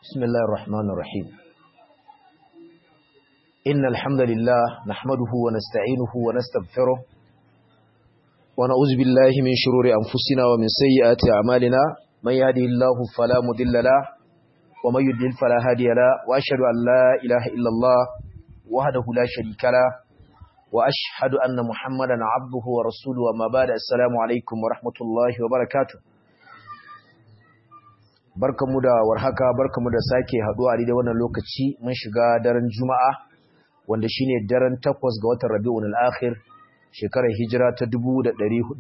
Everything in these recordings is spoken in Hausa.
بسم الله الرحمن الرحيم إن الحمد لله نحمده ونستعينه ونستغفره ونعوذ بالله من شرور أنفسنا ومن سيئات أعمالنا من يهده الله فلا مضل له ومن يضلل فلا هادي له وأشهد أن لا إله إلا الله وحده لا شريك له وأشهد أن محمدا عبده ورسوله وما بعد السلام عليكم ورحمة الله وبركاته barkamu da warhaka barkamu da sake haduwa a wannan lokaci mun shiga daren juma'a wanda shine daren 8 ga watan rabiul akhir shekarar hijira ta 1446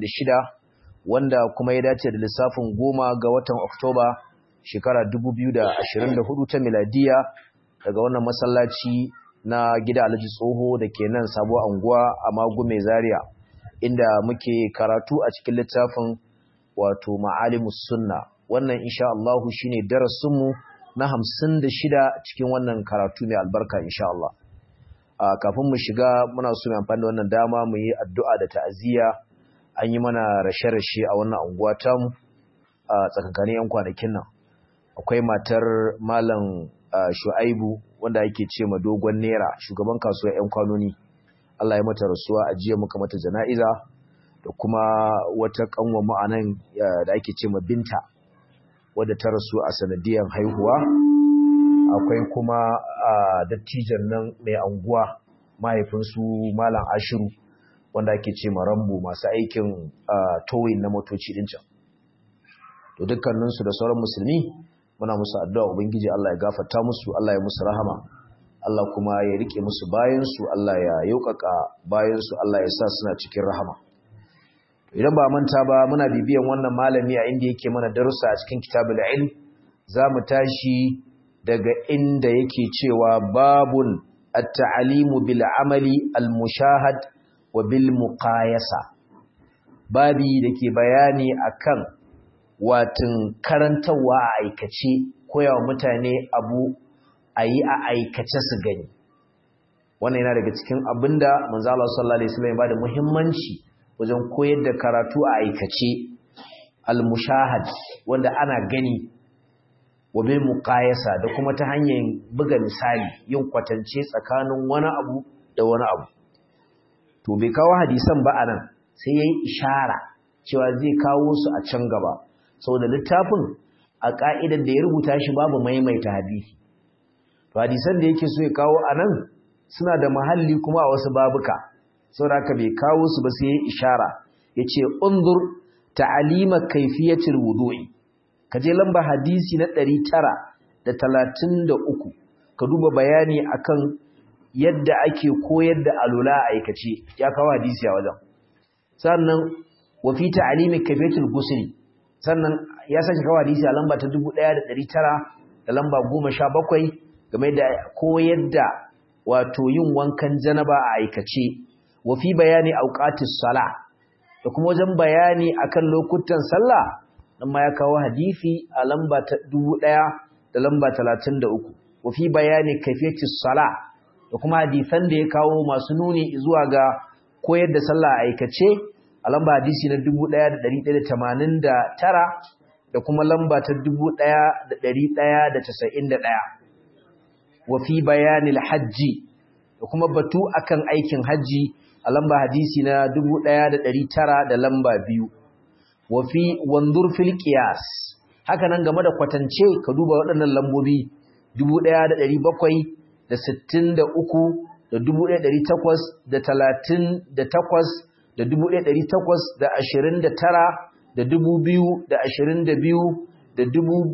wanda kuma ya dace da lissafin 10 ga watan oktoba shekara 2024 ta miladiya daga wannan masallaci na gida Alhaji Tsoho da ke nan sabuwar anguwa a Magu mai Zaria inda muke karatu a cikin littafin wato Ma'alimus Sunna wannan insha Allah shine darasin mu na 56 cikin wannan karatu mai albarka insha Allah kafin mu shiga muna so mu amfani da wannan dama mu yi addu'a da ta'aziyya an yi mana rashe-rashe a wannan anguwa ta mu a tsakankanin yan kwanakin nan akwai matar malam Shu'aibu wanda yake ce ma dogon nera shugaban kasuwar yan kwanoni Allah ya mata rasuwa a jiya muka mata jana'iza da kuma wata kanwa mu anan da ake ce ma binta wadda ta rasu a sanadiyar haihuwa akwai kuma dattijan nan mai anguwa mahaifinsu malam ashiru wanda ake ce marambo masu aikin towing na motoci din can to dukkaninsu da sauran musulmi muna musu addu'a ubangiji Allah ya gafarta musu Allah ya musu rahama Allah kuma ya rike musu bayansu Allah ya yaukaka bayansu Allah ya sa suna cikin rahama idan ba manta ba muna bibiyan wannan malami a inda yake mana darussa a cikin kitabul ilm zamu tashi daga inda yake cewa babun at-ta'limu bil amali al-mushahad wa bil muqayasa babi dake bayani akan watin karantawa a aikace koyawa mutane abu ayi a aikace su gani wannan yana daga cikin abinda manzo Allah sallallahu alaihi wasallam ya bada muhimmanci wajen koyar da karatu a aikace al-mushahad wanda ana gani wa bil muqayasa da kuma ta hanyar buga misali yin kwatance tsakanin wani abu da wani abu to bai kawo hadisan ba anan sai yayi ishara cewa zai kawo su a can gaba saboda littafin a ka'idar da ya rubuta shi babu maimaita hadisi to hadisan da yake so ya kawo anan suna da mahalli kuma a wasu babuka saboda haka bai kawo su ba sai ya ishara yace unzur ta'alima kayfiyatil wudu'i kaje lamba hadisi na 933 ka duba bayani akan yadda ake koyar da alula a aikace ya kawo hadisi a wajen sannan wa fi ta'alimi kayfiyatil ghusl sannan ya sake kawo hadisi a lamba ta 1900 da lamba 17 game da koyar da wato yin wankan janaba a aikace wa fi bayani auqatis sala da kuma wajen bayani akan lokutan sallah dan ma ya kawo hadisi a lamba ta 1000 da lamba 33 wa fi bayani kayfiyatis sala da kuma hadisan da ya kawo masu nuni zuwa ga koyar da sallah aikace a lamba hadisi na 1189 da kuma lamba ta 1191 wa fi bayanil hajji da kuma batu akan aikin hajji a lamba hadisi na 1900 da lamba biyu wa fi wanzur fil qiyas haka nan game da kwatance ka duba waɗannan lambobi 1700 da 63 da 1838 da 38 da 1829 da 2000 da 22 da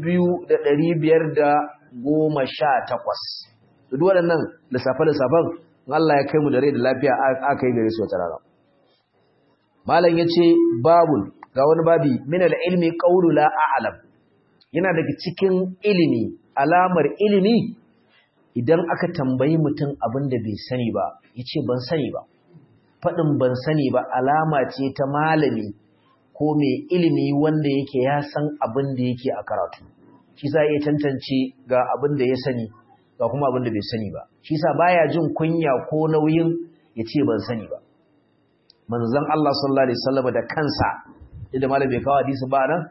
2518 duk waɗannan lissafe-lissafen Allah ya kai mu da rai da lafiya aka yi gare su wata rana. Malam ya ce, Babul, ga wani babi, minal ilmi ƙaunu la a'alam, yana daga cikin ilimi, alamar ilimi, idan aka tambayi mutum abin da bai sani ba, ya ce ban sani ba. Faɗin ban sani ba alama ce ta malami ko mai ilimi wanda yake ya san abin da yake a karatu. Shi sa iya tantance ga abin da ya sani, ga kuma abin da bai sani ba shi sa baya jin kunya ko nauyin ya ce ban sani ba manzon Allah sallallahu alaihi wasallam da kansa idan malam bai kawo hadisi ba nan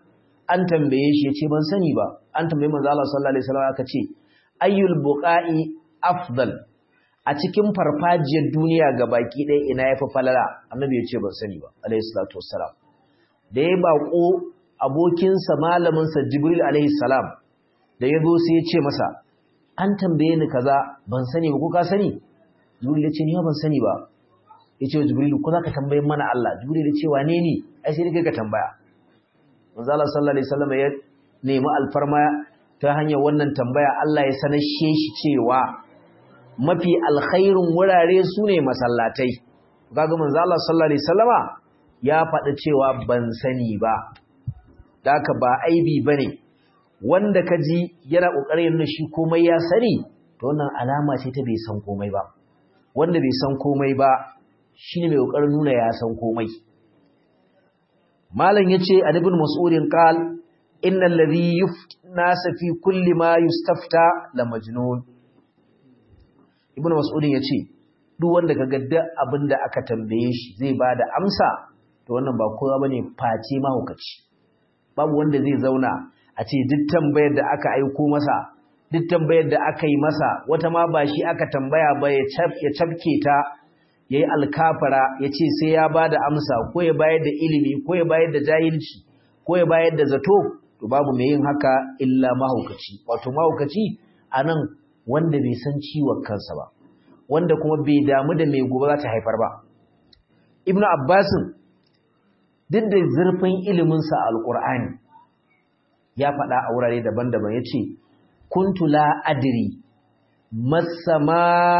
an tambaye shi yace ban sani ba an tambaye manzo Allah sallallahu alaihi wasallam aka ce ayyul buqa'i afdal a cikin farfajiyar duniya ga baki ɗaya ina yafi falala annabi yace ban sani ba alaihi salatu wassalam da ya bako abokinsa malaminsa jibril alaihi salam da ya zo sai ya ce masa an tambaye ni kaza ban sani ba ko ka sani jibril ya ce ni ban sani ba ya ce jibril ko za ka tambaye mana Allah jibril ya ce wane ne ai sai kai ka tambaya manzo Allah sallallahu alaihi wasallam ya nemi alfarma ta hanyar wannan tambaya Allah ya sanar shi cewa mafi alkhairin wurare sune masallatai kaga manzo Allah sallallahu alaihi wasallama ya faɗi cewa ban sani ba daka ba aibi bane wanda kaji yana kokarin nuna shi komai ya sani to wannan alama ce ta bai san komai ba wanda bai san komai ba shine mai kokarin nuna ya san komai malam yace an ibn mas'udin qal innal ladhi yufnasa fi kulli ma yustafta la majnun ibn mas'udin yace duk wanda kaga duk abinda aka tambaye shi zai bada amsa to wannan ba kowa bane face mahaukaci babu wanda zai zauna a ce duk tambayar da aka aiko masa duk tambayar da aka yi masa wata ma ba shi aka tambaya ba ya cafke ta ya yi alkafara ya ce sai ya ba da amsa ko ya bayar da ilimi ko ya bayar da jahilci ko ya bayar da zato to babu mai yin haka illa mahaukaci wato mahaukaci a nan wanda bai san ciwon kansa ba wanda kuma bai damu da mai gobe za ta haifar ba ibnu abbasin duk da zurfin iliminsa a alƙur'ani ya faɗa a wurare daban-daban ya ce kuntu la adri masama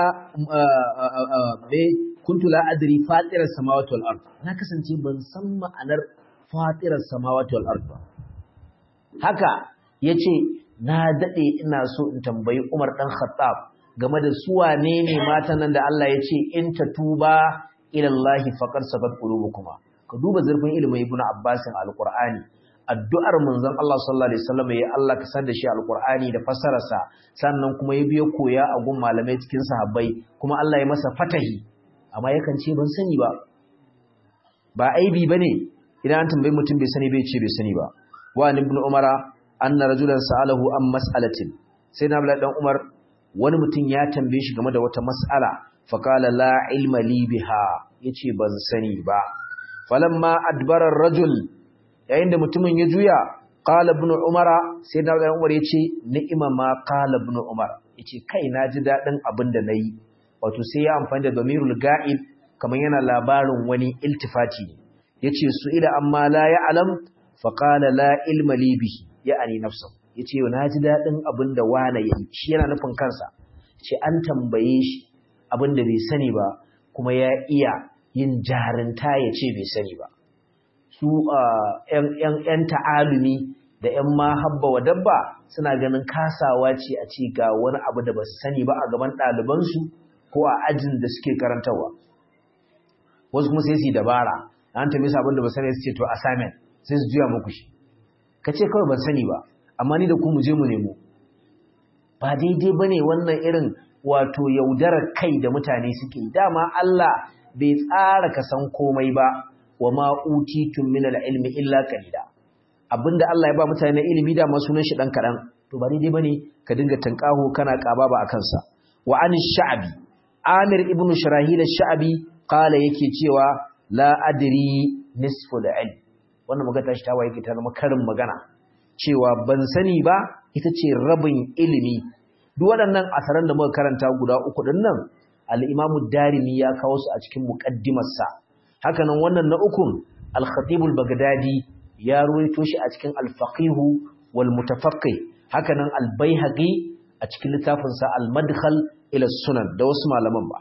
me kuntu la adri fatirar samawati wal ard na kasance ban san ma'anar fatirar samawati wal ard ba haka yace na dade ina so in tambayi Umar dan Khattab game da su wane ne matan nan da Allah ya ce in tatuba ila Allah faqad sabat qulubukuma ka duba zurfin ilimin Ibn Abbas al-Qur'ani addu'ar manzon Allah sallallahu alaihi wasallam ya Allah ka san da shi alqur'ani da fassararsa sannan kuma ya biyo koya a gun malamai cikin sahabbai kuma Allah ya masa fatahi amma yakan ce ban sani ba ba aibi bane idan an tambayi mutum bai sani bai ce bai sani ba wa ibn umara anna rajulan sa'alahu an mas'alatin sai na dan umar wani mutum ya tambaye shi game da wata mas'ala fa qala la ilma li biha yace ban sani ba falamma adbara ar-rajul yayin da mutumin ya juya qala ibn umara sai da ibn umar yace ni'ima ma qala ibn umar yace kai na ji dadin abin da nayi wato sai ya amfani da damirul ga'ib kamar yana labarin wani iltifati yace su ila amma la ya'lam fa qala la ilma li bihi ya'ani nafsa yace na ji dadin abin da wani yayi shi yana nufin kansa ce an tambaye shi abin da bai sani ba kuma ya iya yin jarinta ya ce bai sani ba su ‘yan ta'alumi da ‘yan mahabba wa dabba suna ganin kasawa ce a ce ga wani abu da ba su sani ba a gaban ɗalibansu ko a ajin da suke karantarwa wasu kuma sai su yi dabara an tambaye su abin da ba sani su ce to assignment sai su juya muku shi ka ce kawai ban sani ba amma ni da ku mu je mu nemo ba daidai ba ne wannan irin wato yaudarar kai da mutane suke dama Allah bai tsara ka san komai ba wa ma utitum min al-ilmi illa qalila abinda Allah ya ba mutane ilimi da ma sunan shi dan kadan to ba daidai bane ka dinga tankaho kana kaba ba akan sa wa an sha'bi amir ibn shirahil ash-sha'bi qala yake cewa la adri nisfu al-ilm wannan magana shi ta waye ta zama karin magana cewa ban sani ba ita ce rabin ilimi duk waɗannan asaran da muka karanta guda uku din nan al-imamu darimi ya kawo su a cikin muqaddimarsa hakanan wannan na ukun al-khatibul bagdadi ya ruwaito shi a cikin al-faqih wal mutafaqqih hakanan al-baihaqi a cikin littafin sa al-madkhal ila sunan da wasu malaman ba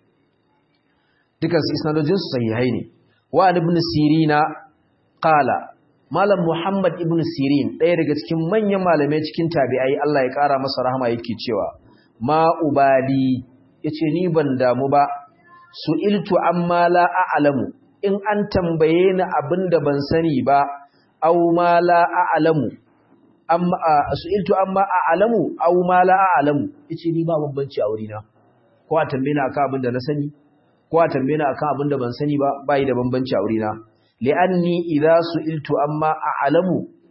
dukan su isnadojin su sahihai ne wa ibn sirina qala malam muhammad ibn sirin ɗaya daga cikin manyan malamai cikin tabi'ai Allah ya kara masa rahama yake cewa ma ubali yace ni ban damu ba su'iltu amma la a'lamu in an tambaye ni abinda ban sani ba aw ma la a'lamu amma su'iltu amma a'lamu aw ma la a'lamu yace ni ba bambanci a wurina ko a tambaye ni akan abinda na sani ko a tambaye ni akan abinda ban sani ba bai da bambanci a wurina li'anni idza su'iltu amma a'lamu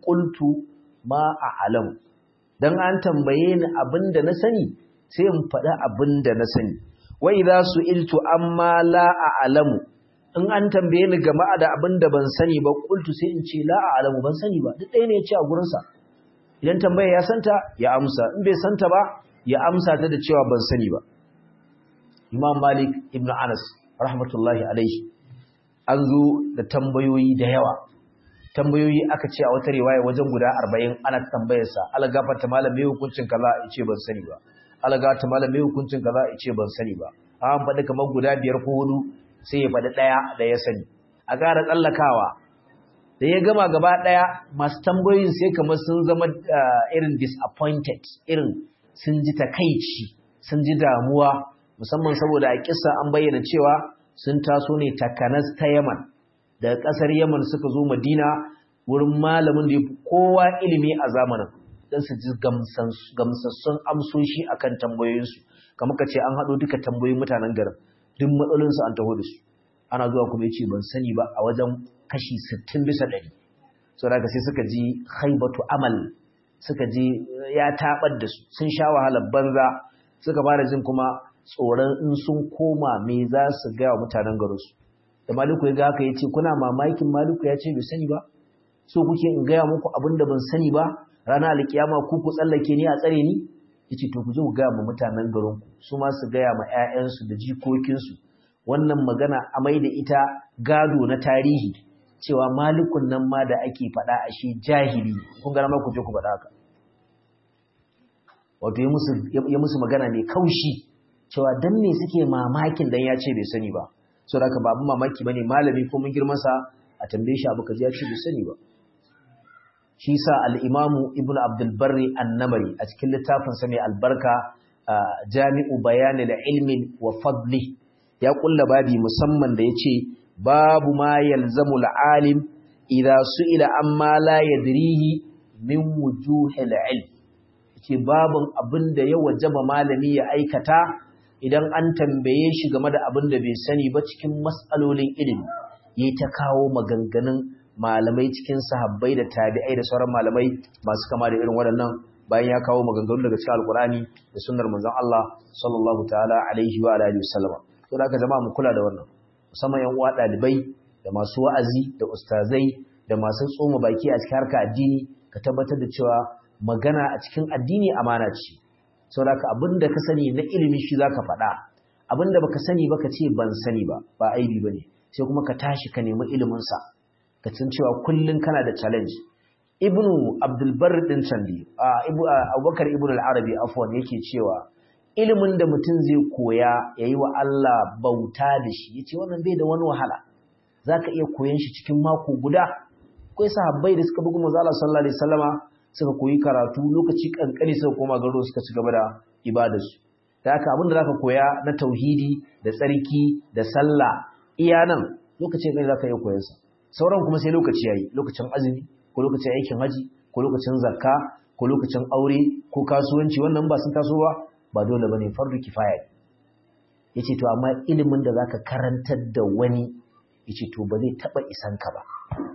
qultu ma a'lamu dan an tambaye ni abinda na sani sai in faɗa abinda na sani wa idza su'iltu amma la a'lamu in an tambaye ni game da abinda ban sani ba qultu sai in ce la a'lamu ban sani ba duk ɗaya ne ya ce a gurin sa idan tambaya ya santa ya amsa in bai santa ba ya amsa ta da cewa ban sani ba Imam Malik ibn Anas rahmatullahi alaihi an zo da tambayoyi da yawa tambayoyi aka ce a wata riwaya wajen guda 40 ana tambayarsa algafarta malam me hukuncin kaza ya ce ban sani ba algafarta malam me hukuncin kaza ya ce ban sani ba an faɗi kamar guda biyar ko hudu sai ya faɗi ɗaya da ya sani a ƙara tsallakawa da ya gama gaba ɗaya masu tambayoyin sai kamar sun zama irin disappointed irin sun ji takaici sun ji damuwa musamman saboda a kissa an bayyana cewa sun taso ne takanas ta Yaman daga ƙasar Yaman suka zo Madina wurin malamin da ya fi kowa ilimi a zamanin don su ji gamsassun amsoshi akan tambayoyinsu kamar ka ce an haɗo duka tambayoyin mutanen garin duk matsalolinsu an taho da su ana zuwa kuma ya ce ban sani ba a wajen kashi sittin bisa ɗari sau da sai suka ji haibatu amal suka ji ya taɓar da su sun sha wahalar banza suka fara jin kuma tsoron in sun koma me za su gaya wa mutanen garinsu da maliku ya ga haka ya ce kuna mamakin maliku ya ce bai sani ba so kuke in gaya muku abin da ban sani ba ranar alkiyama ku ku tsallake ni a tsare ni ya ce to ku je ku gaya ma mutanen garinku su ma su gaya ma 'ya'yansu da jikokinsu wannan magana a mai da ita gado na tarihi cewa malikun nan ma da ake faɗa a shi jahili kun gana ma ku je ku faɗa haka wato ya musu magana mai kaushi cewa dan ne suke mamakin dan ya ce bai sani ba so da ba abin mamaki bane malami ko mun girman sa a tambaye shi abu kaji ya ce bai sani ba shi sa al-imamu ibnu abdul barri an-namari a cikin littafin sa mai albarka jami'u bayan al-ilmi wa fadli ya kulla babi musamman da yace babu ma yalzamu al-alim idza su'ila amma la yadrihi min wujuhil ilm yace babun abinda ya wajaba malami ya aikata idan an tambaye shi game da abin da bai sani ba cikin matsalolin ilimi yayi ta kawo maganganun malamai cikin sahabbai da tabi'ai da sauran malamai masu kama da irin waɗannan bayan ya kawo maganganu daga cikin alkurani da sunnar manzon Allah sallallahu ta'ala alaihi wa alihi wasallam to da aka jama'a mu kula da wannan musamman yan uwa dalibai da masu wa'azi da ustazai da masu tsoma baki a cikin harka addini ka tabbatar da cewa magana a cikin addini amana ce saboda abinda ka sani na ilimi shi zaka faɗa abinda baka sani ba ka ce ban sani ba ba aibi bane sai kuma ka tashi ka nemi ilimin sa ka san cewa kullun kana da challenge ibnu abdul barr din sandi abubakar ibnu al-arabi afwan yake cewa ilimin da mutum zai koya yayi wa Allah bauta da shi yace wannan bai da wani wahala zaka iya koyan shi cikin mako guda akwai sahabbai da suka bugu manzo Allah sallallahu alaihi wasallama suka koyi karatu lokaci kankani suka koma garo suka ci gaba da ibadarsu da haka abin da zaka koya na tauhidi da tsarki da sallah iya nan lokacin kai zaka iya koyansa sauran kuma sai lokaci yayi lokacin azumi ko lokacin aikin haji ko lokacin zakka ko lokacin aure ko kasuwanci wannan ba sun taso ba ba dole bane fardu kifaya yace to amma ilimin da zaka karantar da wani yace to ba zai taba isan ka ba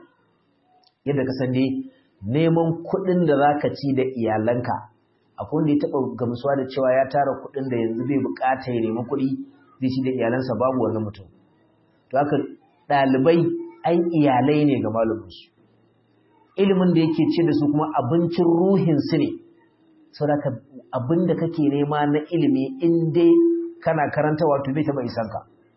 yadda ka san dai neman kuɗin da za ka ci da iyalanka akwai wanda ya taɓa gamsuwa da cewa ya tara kuɗin da yanzu bai buƙata ya nemi kuɗi zai ci da iyalansa babu wannan mutum to haka ɗalibai ai iyalai ne ga maluminsu ilimin da yake ci da su kuma abincin ruhinsu ne saboda abin da kake nema na ilimi in dai kana karanta wato bai taɓa isanka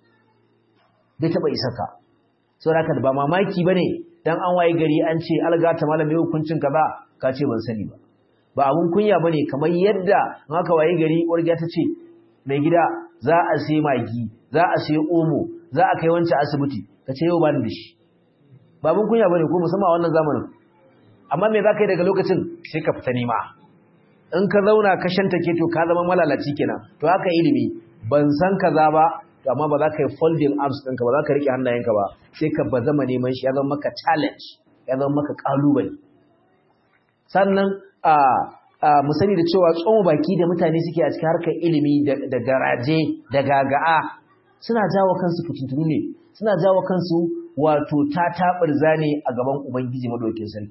bai taɓa isanka saboda ba mamaki ba ne dan an waye gari an ce algata malam mai hukuncin kaza ka ce ban sani ba ba abun kunya bane kamar yadda in aka waye gari wargiya ta ce mai gida za a sai magi za a sai omo za a kai wancan asibiti ka ce yau ba ni da shi ba abun kunya bane ko musamman a wannan zamanin amma me za ka yi daga lokacin sai ka fita nema in ka zauna ka shanta ke to ka zama malalaci kenan to haka ilimi ban san kaza ba to amma ba za ka yi folding arms ɗinka ba za ka riƙe hannayenka ba sai ka ba zama neman shi ya zama maka challenge ya zama maka ƙalubale sannan a mu sani da cewa tsoma baki da mutane suke a cikin harkar ilimi da garaje da gaga'a suna jawo kansu fitintunu ne suna jawo kansu wato ta taɓar zane a gaban ubangiji madaukin sarki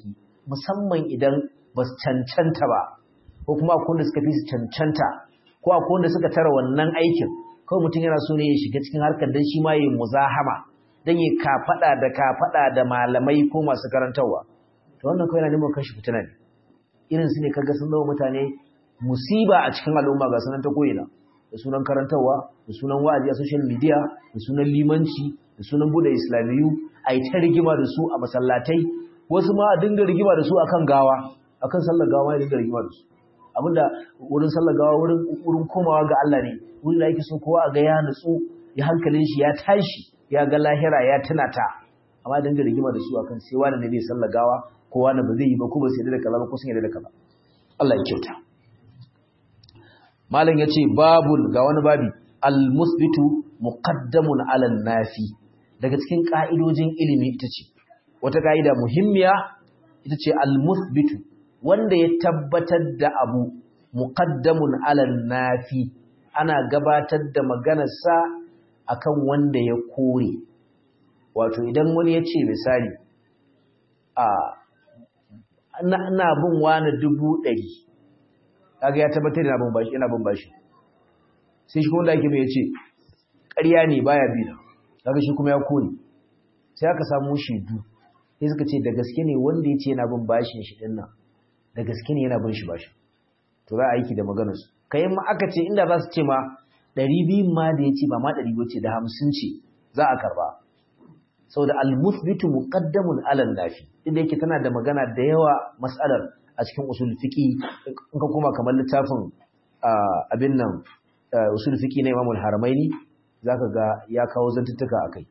musamman idan ba su cancanta ba ko kuma akwai wanda suka fi su cancanta ko akwai wanda suka tara wannan aikin kawai mutum yana so ne ya shiga cikin harkar dan shi ma ya muzahama dan ya kafada da kafada da malamai ko masu karantarwa to wannan kawai yana neman kashi fitina ne irin su ne kaga sun zama mutane musiba a cikin al'umma ga sanan ta koyina da sunan karantarwa da sunan wa'azi a social media da sunan limanci da sunan bude islamiyu a yi ta rigima da su a masallatai wasu ma a dinga rigima da su akan gawa akan sallar gawa ya dinga rigima da su abinda wurin sallar gawa wurin wurin komawa ga Allah ne wurin da yake so kowa a ga ya nutsu ya hankalin shi ya tashi ya ga lahira ya tuna ta amma dinga rigima da su akan sai wani ne zai sallar gawa ko wani ba zai yi ba ko ba sai da kaza ba ko sun yarda da kaza Allah ya kyauta malam yace babul ga wani babi al musbitu muqaddamun ala nafi daga cikin ka'idojin ilimi ita ce wata ka'ida muhimmiya ita ce al musbitu wanda ya tabbatar da abu muqaddamun ala nafi ana gabatar da maganarsa akan wanda ya kore wato idan wani ya ce misali a ina bin wani dubu ɗari kaga ya tabbatar da bin bashi ina bin bashi sai shi kuma da ake mai ce ƙarya ne baya bi na kaga shi kuma ya kore sai aka samu shaidu sai suka ce da gaske ne wanda ya ce yana bin bashin shi din nan da gaske ne yana bin shi bashi to za a aiki da maganar su kai ma aka ce inda za su ce ma ɗari biyu ma da ya ce ba ma ɗari ce da hamsin ce za a karba saboda al-musbitu muqaddamun ala nafi inda yake tana da magana da yawa mas'alar a cikin usul fiqi in ka koma kamar littafin abin nan usul fiqi na Imam al-Haramaini zaka ga ya kawo zantuttuka akai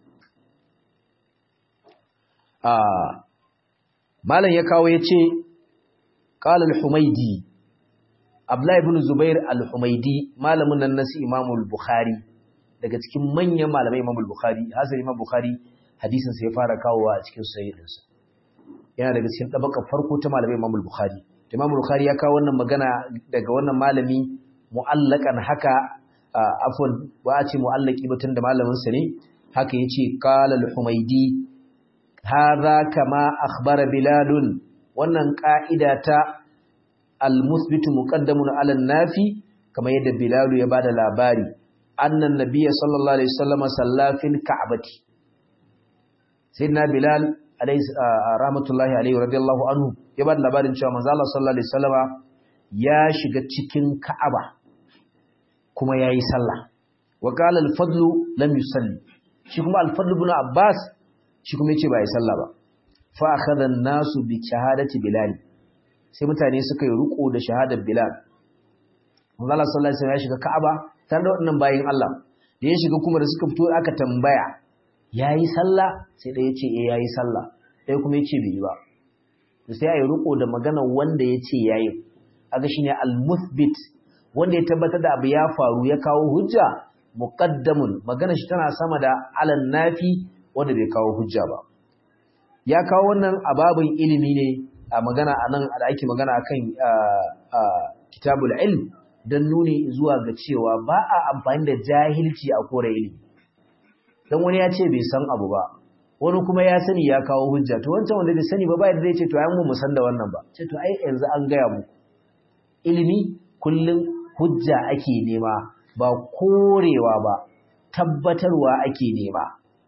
ah malam ya kawo yace qala al-Humaydi Abdullah ibn Zubair al-Humaydi malamin nan nasi Imam al-Bukhari daga cikin manyan malamai Imam al-Bukhari hasan Imam Bukhari hadisin sa ya fara kawowa a cikin sahihinsa yana daga cikin tabaka farko ta malamai Imam al-Bukhari Imam al-Bukhari ya kawo wannan magana daga wannan malami mu'allakan haka afwan ba a ce mu'allaki batun da malamin sa ne haka yace qala al-Humaydi hadha kama akhbara Bilal wannan ka'ida ta al-musbitu muqaddamun 'ala an-nafi kamar yadda Bilal ya bada labari annan nabiyyi sallallahu alaihi wasallam salla fil ka'bati sayyidina bilal alayhi rahmatullahi alayhi radiyallahu anhu ya bada labarin cewa manzo Allah sallallahu alaihi wasallama ya shiga cikin Ka'aba kuma yayi sallah wa qala al-fadl lam yusalli shi kuma al-fadl ibn Abbas shi kuma yace ba yi sallah ba fa akhadha an-nasu bi shahadati bilal sai mutane suka yi ruko da shahadar bilal manzo Allah sallallahu alaihi wasallam ya shiga Ka'aba tare da wannan bayin Allah da ya shiga kuma da suka fito aka tambaya ya yi sallah sai ɗaya ce ya yi sallah ɗaya kuma ya ce bai yi ba da sai a yi riko da magana wanda ya ce ya yi aga shi ne al-muthbit wanda ya tabbatar da abu ya faru ya kawo hujja muqaddamun magana shi tana sama da alan nafi wanda bai kawo hujja ba ya kawo wannan ababin ilimi ne a magana a nan da ake magana akan kitabul ilm don nuni zuwa ga cewa ba a amfani da jahilci a kore ilimi don wani ya ce bai san abu ba wani kuma ya sani ya kawo hujja to wancan wanda bai sani ba ba yadda zai ce to ai mu san da wannan ba ce to ai yanzu an gaya mu ilimi kullum hujja ake nema ba korewa ba tabbatarwa ake nema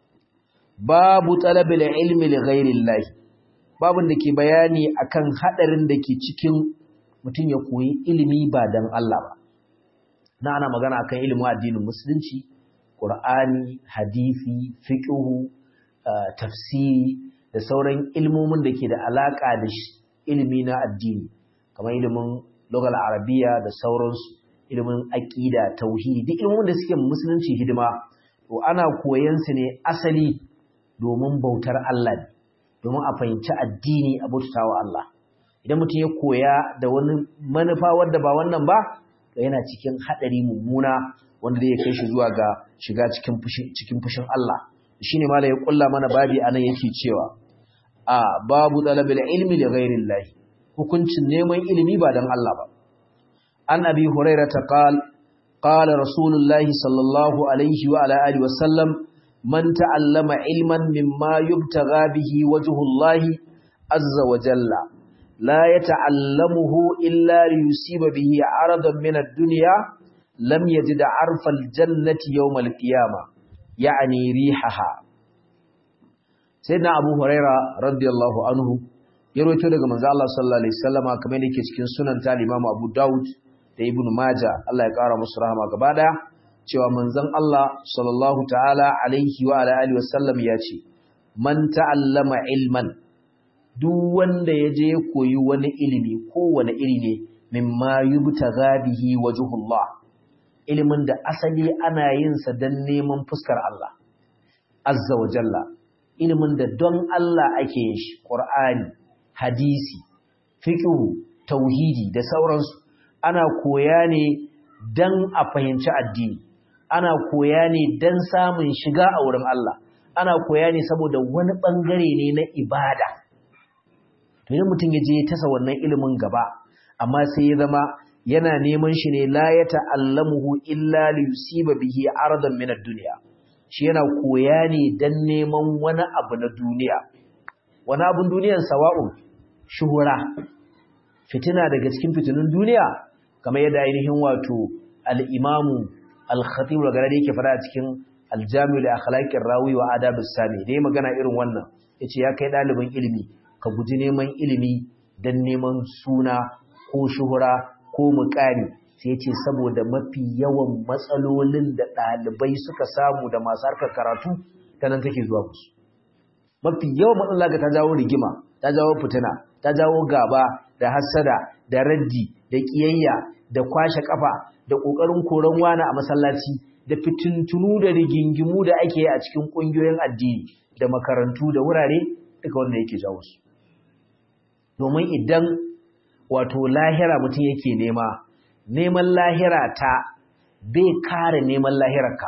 babu talabil ilmi li ghairillahi babun da ke bayani akan hadarin da ke cikin mutum ya koyi ilimi ba dan Allah ba na ana magana akan ilimin addinin musulunci Qur'ani, hadisi, fiqhu, tafsiri da sauran ilmomin da ke da alaka da ilimi na addini kamar ilimin lugal arabiya da sauransu ilimin aqida tauhidi duk ilmomin da suke musulunci hidima to ana koyan su ne asali domin bautar Allah ne domin a fahimci addini a bautawa Allah idan mutum ya koya da wani manufa wadda ba wannan ba to yana cikin hadari mummuna wanda zai kai shi zuwa ga shiga cikin fushin cikin fushin Allah shine malai ya kulla mana babi anan yake cewa a babu talabil ilmi li ghairillahi hukuncin neman ilimi ba dan Allah ba an abi hurairah ta qal qala rasulullahi sallallahu alaihi wa ala alihi wa sallam man ta'allama ilman mimma yubtagha bihi wajhullahi azza wa jalla la yata'allamuhu illa liyusiba bihi 'aradan min ad-dunya lam yajid 'arfa al-jannati yawm al-qiyamah ya'ni rihaha sayyidina abu huraira radiyallahu anhu ya rawaito daga manzo Allah sallallahu alaihi wasallama kamar yake cikin sunan ta Imam Abu Dawud da Ibn Majah Allah ya kara musu rahama gaba daya cewa manzon Allah sallallahu ta'ala alaihi wa ala alihi wasallam ya ce man ta'allama ilman duk wanda ya je koyi wani ilimi ko wani iri ne mimma yubtagha bihi wajhullah ilimin da asali ana yin sa dan neman fuskar Allah azza wa jalla ilimin da don Allah ake yin shi Qur'ani hadisi fiqhu tauhidi da sauransu ana koya ne dan a fahimci addini ana koya ne dan samun shiga a wurin Allah ana koya ne saboda wani bangare ne na ibada to idan mutum ya je tasa wannan ilimin gaba amma sai ya zama yana neman shi ne la ya ta'allamuhu illa li yusiba bihi ardan min ad-dunya shi yana koya ne dan neman wani abu na duniya wani abun duniyar sawa'un shuhura fitina daga cikin fitinun duniya kamar yadda ainihin wato al-imamu al-khatib da yake fara a cikin al-jami' li akhlaqir rawi wa adab as-sami dai magana irin wannan yace ya kai dalibin ilimi ka guji neman ilimi dan neman suna ko shuhura ko muƙami sai yace saboda mafi yawan matsalolin da ɗalibai suka samu da masu harkar karatu ta nan take zuwa musu mafi yawan matsala ga ta jawo rigima ta jawo fitina ta jawo gaba da hassada da raddi da kiyayya da kwashe kafa da kokarin koran wani a masallaci da fitintunu da rigingimu da ake yi a cikin kungiyoyin addini da makarantu da wurare duka wanda yake jawo su domin idan wato lahira mutum yake nema neman lahira ta bai kare neman lahirarka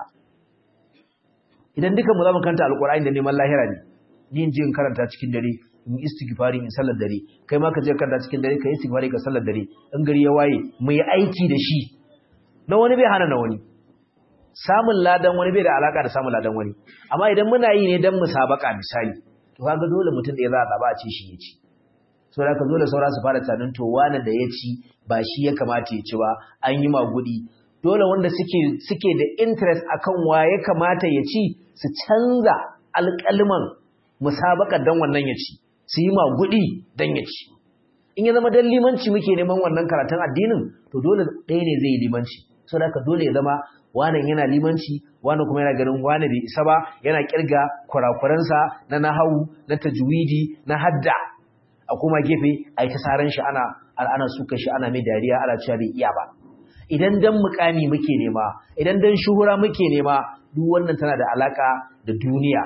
idan duka mu zama kanta alkur'ani da neman lahira ne ni in je in karanta cikin dare in istighfari in sallar dare kai ma ka je karanta cikin dare ka istighfari ka sallar dare in gari ya waye mu yi aiki da shi na wani bai hana na wani samun ladan wani bai da alaka da samun ladan wani amma idan muna yi ne dan musabaka misali to kaga dole mutum da ya za a zaba a ce shi ya ci so da ka dole saura su fara tunanin to wani da ya ci ba shi ya kamata ya ci ba an yi magudi dole wanda suke suke da interest akan wa ya kamata ya ci su canza alƙalman musabakar dan wannan ya ci su yi magudi dan ya ci in ya zama dan limanci muke neman wannan karatun addinin to dole ɗaya ne zai yi limanci so da dole ya zama wannan yana limanci wannan kuma yana ganin wani bai isa ba yana kirga kurakuransa na nahawu na tajwidi na hadda a kuma gefe a yi ta saran shi ana ana suka shi ana mai dariya ana cewa bai iya ba idan dan mukami muke nema idan dan shuhura muke nema duk wannan tana da alaka da duniya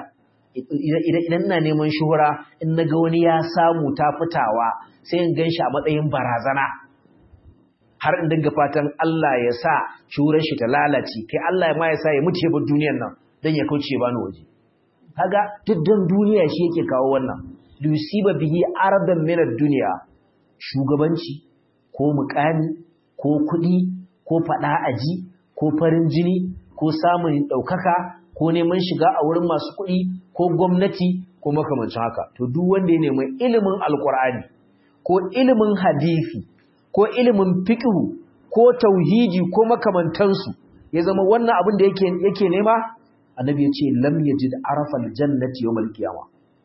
idan ina neman shuhura in naga wani ya samu ta fitawa sai in ganshi a matsayin barazana har in dinga fatan Allah ya sa shuhurar shi ta lalace kai Allah ma ya sa ya mutu ya bar duniyar nan dan ya kauce bani waje kaga duk dan duniya shi yake kawo wannan lusiba bihi ardan min ad-dunya shugabanci ko mukami ko kudi ko fada aji ko farin jini ko samun daukaka ko neman shiga a wurin masu kudi ko gwamnati ko makamancin haka to duk wanda ya nemi ilimin alqur'ani ko ilimin hadisi ko ilimin fiqh ko tauhidi ko makamantansu ya zama wannan abin da yake yake nema annabi ya ce lam yajid arafa aljannati yawm alqiyamah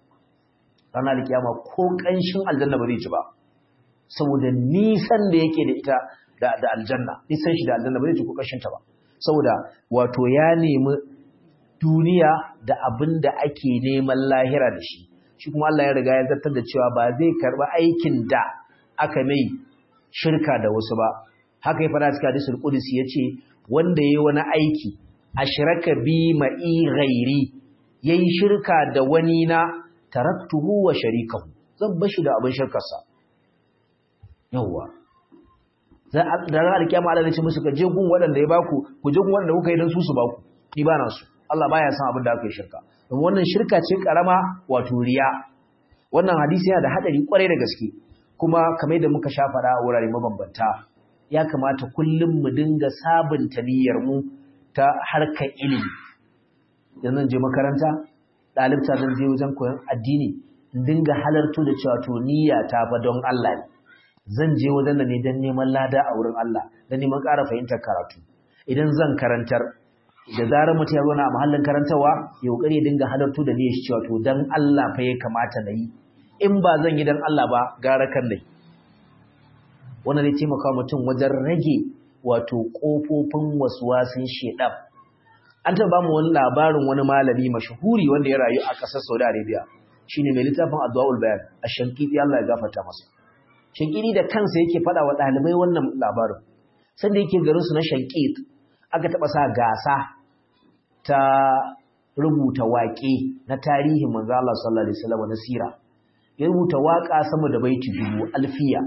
ranar alkiyama ko ƙanshin aljanna ba zai ci ba saboda nisan da yake da ita da aljanna nisan shi da aljanna ba zai ci ko ƙanshin ta ba saboda wato ya nemi duniya da abin da ake neman lahira da shi shi kuma Allah ya riga ya zartar da cewa ba zai karba aikin da aka mai shirka da wasu ba haka ya fara cikin hadisul qudsi yace wanda yayi wani aiki ashraka bi ma'i ghairi yayi shirka da wani na taraktuhu wa sharikahu zan bashi da abin shirkarsa yawa da ran alkiyama Allah zai ce musu ka je gun waɗanda ya baku ku je gun waɗanda kuka yi dan su su baku ni ba na su Allah baya san abin da aka yi shirka don wannan shirka ce karama wato riya wannan hadisi yana da hadari kwarai da gaske kuma kamar da muka sha fara a wurare mabambanta ya kamata kullum mu dinga sabunta niyyar mu ta harkar ilimi idan zan je makaranta ɗalibta zan je wajen koyon addini in dinga halarto da cewa to niyya ta fa don Allah ne zan je wajen da ne don neman lada a wurin Allah don neman ƙara fahimtar karatu idan zan karantar da zarar mutum ya zo na a mahallin karantarwa ya kokari ya dinga halarto da niyyar shi cewa to dan Allah fa ya kamata na yi in ba zan yi dan Allah ba gara kan dai wannan zai taimaka mutum wajen rage wato kofofin waswasin shedan an taɓa mu wani labarin wani malami mashahuri wanda ya rayu a ƙasar Saudi Arabia shine mai littafin Adwaul Bayan a Shankiti Allah ya gafarta masa Shankiti da kansa yake faɗa wa ɗalibai wannan labarin sanda yake garin su na Shankit aka taɓa sa gasa ta rubuta waƙe na tarihin manzo Allah sallallahu alaihi wasallam na sira ya rubuta waƙa sama da baiti dubu alfiya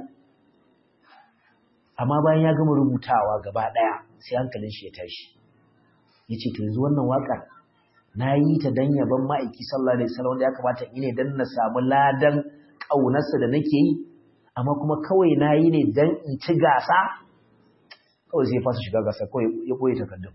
amma bayan ya gama rubutawa gaba ɗaya sai hankalin shi ya tashi ya ce to yanzu wannan waƙar na yi ta dan yaban ma'aiki sallallahu alaihi wasallam wanda ya kamata in ne dan na samu ladan ƙaunarsa da nake yi amma kuma kawai na yi ne dan in ci gasa kawai sai fasa shiga gasa kawai ya ɓoye takardun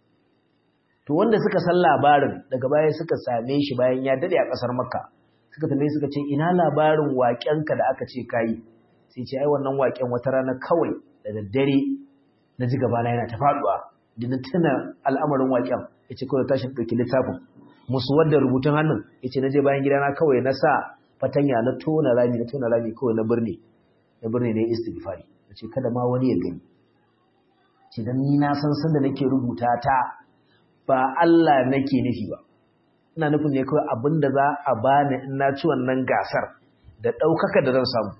to wanda suka san labarin daga baya suka same shi bayan ya dade a ƙasar makka suka tambaye suka ce ina labarin waƙenka da aka ce kayi sai ce ai wannan waƙen wata rana kawai da daddare na ji gabana yana ta faɗuwa da na tuna al'amarin waƙen ya ce kawai tashin ɗauki littafin musu wadda rubutun hannun ya ce na je bayan gidana kawai na sa fatanya na tona rami na tona rami kawai na birni na birni ne istighfari ya ce kada ma wani ya gani ce dan ni na san sanda nake rubuta ta ba Allah nake nufi ba ina nufin ne kawai abinda za a bani in na ci wannan gasar da ɗaukaka da zan samu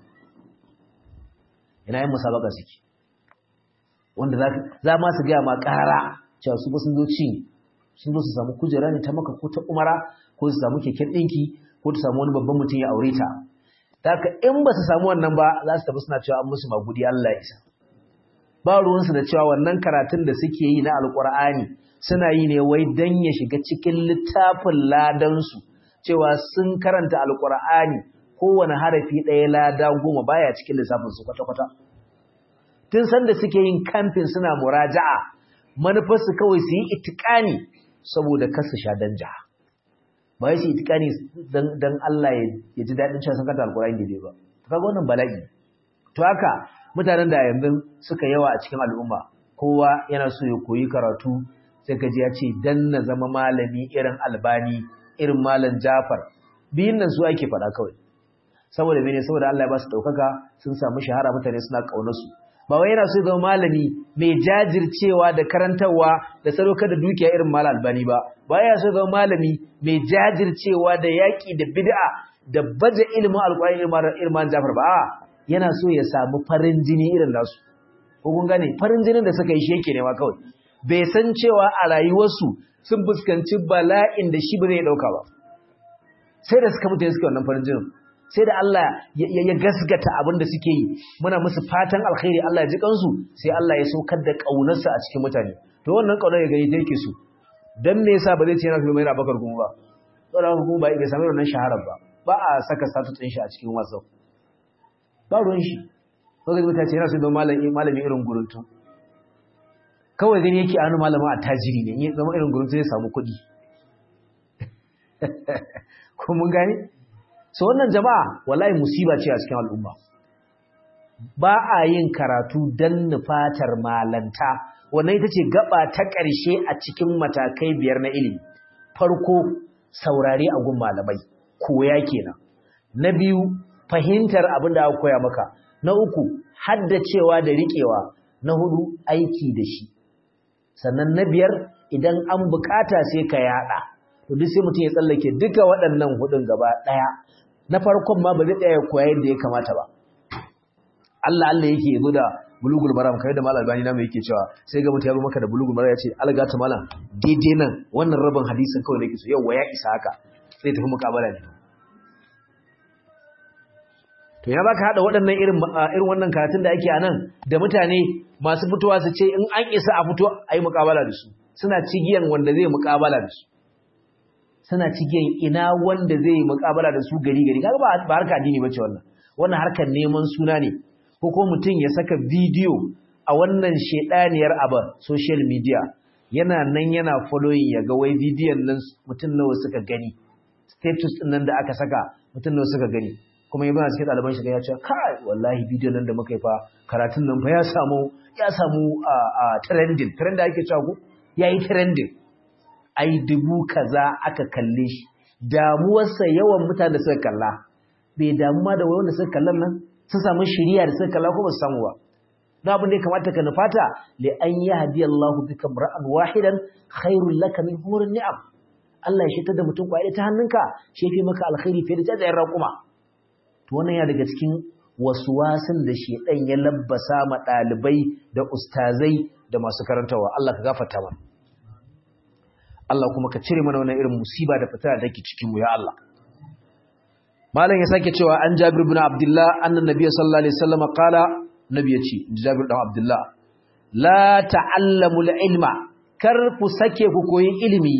ina yin musabaka suke wanda za ma su gaya ma ƙara cewa su ba sun zo ci sun zo su samu kujera ne ta maka ko ta umara ko su samu keken ɗinki ko ta samu wani babban mutum ya aure ta ta haka in ba su samu wannan ba za su tafi suna cewa an musu magudi Allah ya isa ba ruwansu da cewa wannan karatun da suke yi na alƙur'ani suna yi ne wai dan ya shiga cikin littafin ladansu cewa sun karanta alƙur'ani kowane harafi ɗaya lada goma baya cikin lissafin su kwata-kwata tun sanda suke yin kamfin suna muraja'a manufarsu kawai su yi itikani saboda kasu sha danja ba su itikani don Allah ya ji daɗin cewa sun kanta alkurani daidai ba ta kaga wannan bala'i to haka mutanen da yanzu suka yawa a cikin al'umma kowa yana so ya koyi karatu sai ka ji ya ce dan na zama malami irin albani irin malam jafar biyun nan su ake faɗa kawai saboda mene saboda Allah ya ba su ɗaukaka sun samu shahara mutane suna ƙaunarsu ba wai yana so zama malami mai jajircewa da karantarwa da sadaukar da dukiya irin malam albani ba ba yana so zama malami mai jajircewa da yaƙi da bid'a da baje ilimin alƙur'ani irin malam Jafar ba a yana so ya samu farin jini irin nasu ko kun gane farin jinin da suka yi shi yake nema kawai bai san cewa a rayuwarsu sun fuskanci bala'in da shi ba zai ɗauka ba sai da suka mutu suka wannan farin jinin sai da Allah ya gasgata abin da suke yi muna musu fatan alkhairi Allah ya ji kansu sai Allah ya saukar da kaunarsa a cikin mutane to wannan kaunar ya gani ta yake su dan me yasa ba zai ce yana so mai Abubakar kuma ba saboda kuma ba bai samu wannan shaharar ba ba a saka status din shi a cikin WhatsApp ba ruwan shi ko ga mutace yana so da malami malami irin guruntu kawai gani yake anu malama a tajiri ne in zama irin guruntu zai samu kuɗi ko mun gane so wannan jama'a wallahi musiba ce a cikin al'umma ba a yin karatu dan nufatar malanta wannan ita ce gaba ta ƙarshe a cikin matakai biyar na ilimi farko saurare a gun malamai koya kenan na biyu fahimtar abin da aka koya maka na uku haddacewa da riƙewa na hudu aiki da shi sannan na biyar idan an bukata sai ka yada to duk sai mutum ya tsallake duka waɗannan hudun gaba ɗaya na farkon ma ba zai tsaya koya yadda ya kamata ba Allah Allah yake yazo da bulugul maram kai da malam albani namu yake cewa sai ga mutum ya zo maka da bulugul maram ya ce alga ta malam daidai nan wannan rabin hadisin kawai nake so yau ya isa haka sai tafi mukabala ne to ya baka hada waɗannan irin irin wannan karatun da ake anan da mutane masu fitowa su ce in an isa a fito ayi mukabala da su suna cigiyan wanda zai mukabala da su suna cikin ina wanda zai yi mukabala da su gari gari kaga ba harka addini bace wannan wannan harkar neman suna ne ko ko mutum ya saka bidiyo a wannan shedaniyar aba social media yana nan yana following ya ga wai bidiyon nan mutum nawa suka gani status din nan da aka saka mutum ne suka gani kuma yi bana cikin ɗaliban shiga ya ce kai wallahi bidiyon nan da muka yi fa karatun nan fa ya samu ya samu a trending trend da ake cewa ko ya yi trending ai dubu kaza aka kalle shi damuwarsa yawan mutane da suka kalla bai damu ma da wanda suka kallon nan sun samu shiriya da suka kalla ko ba su samu ba don abin da ya kamata ka nufata li an yi hadiya Allah bika ra'an wahidan khairul laka min hurin ni'am Allah ya shitar da mutum kwaye ta hannunka shi fi maka alkhairi fiye da jajayen raƙuma to wannan ya daga cikin waswasin da shedan ya labbasa ma ɗalibai da ustazai da masu karantawa Allah ka gafarta mana Allah kuma ka cire mana wannan irin musiba da fitina da take cikin mu ya Allah malam ya sake cewa an Jabir ibn Abdullah annan nabiy sallallahu alaihi wasallam qala nabi yace Jabir ibn Abdullah la ta'allamu ilma kar ku sake ku koyi ilimi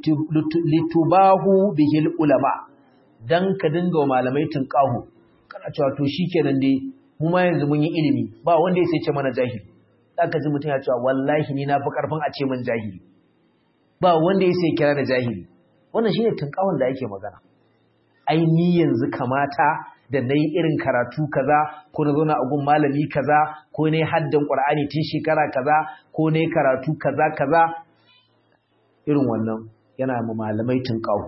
litubahu bihil ulama dan ka dinga wa malamai tunqahu kana cewa to shikenan dai mu ma yanzu mun yi ilimi ba wanda ya sai ce mana jahili zaka ji mutum ya cewa wallahi ni na fi karfin a ce min jahili ba wanda ya sai kira da jahili wannan shine tunkawon da ake magana ai ni yanzu kamata da nayi irin karatu kaza ko na zauna a gun malami kaza ko ne haddan qur'ani tun shekara kaza ko ne karatu kaza kaza irin wannan yana ma malamai tunkawo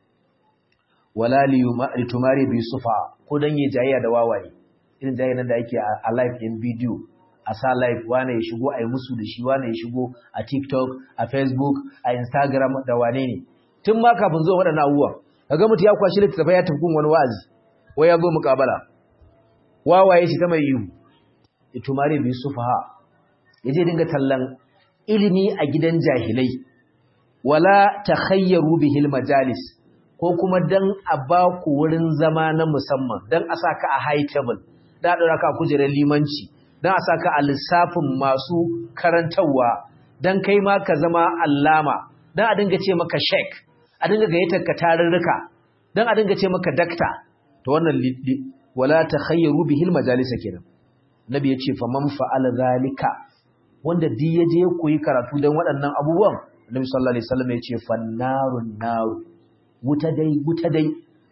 wala li tumari bi sufa ko dan yi jayayya da wawaye irin jayayya da yake a live in video a sa live wane ya shigo a yi musu da shi wane ya shigo a TikTok, a Facebook, a Instagram da wane ne. Tun ma kafin zuwa waɗannan abubuwa, kaga mutu ya kwashi littattafai ya tafi wani wa'azi, wai ya zo muƙabala. Wawaye shi ta mai ihu, itumare bi sufaha, ya je dinga tallan ilimi a gidan jahilai, wala ta khayyaru bihil majalis, ko kuma dan a ba ku wurin zama na musamman, dan a sa ka a high table, da a ɗora ka a kujerar limanci, don a saka a lissafin masu karantarwa don kai ma ka zama allama don a dinga ce maka shek a dinga gayyatar ka tarurruka don a dinga ce maka dakta to wannan wala ta khayyaru bihil majalisa kenan nabi ya ce faman fa'ala zalika wanda duk ya je koyi karatu don waɗannan abubuwan nabi sallallahu alaihi wasallam ya ce fannarun naru wuta dai wuta dai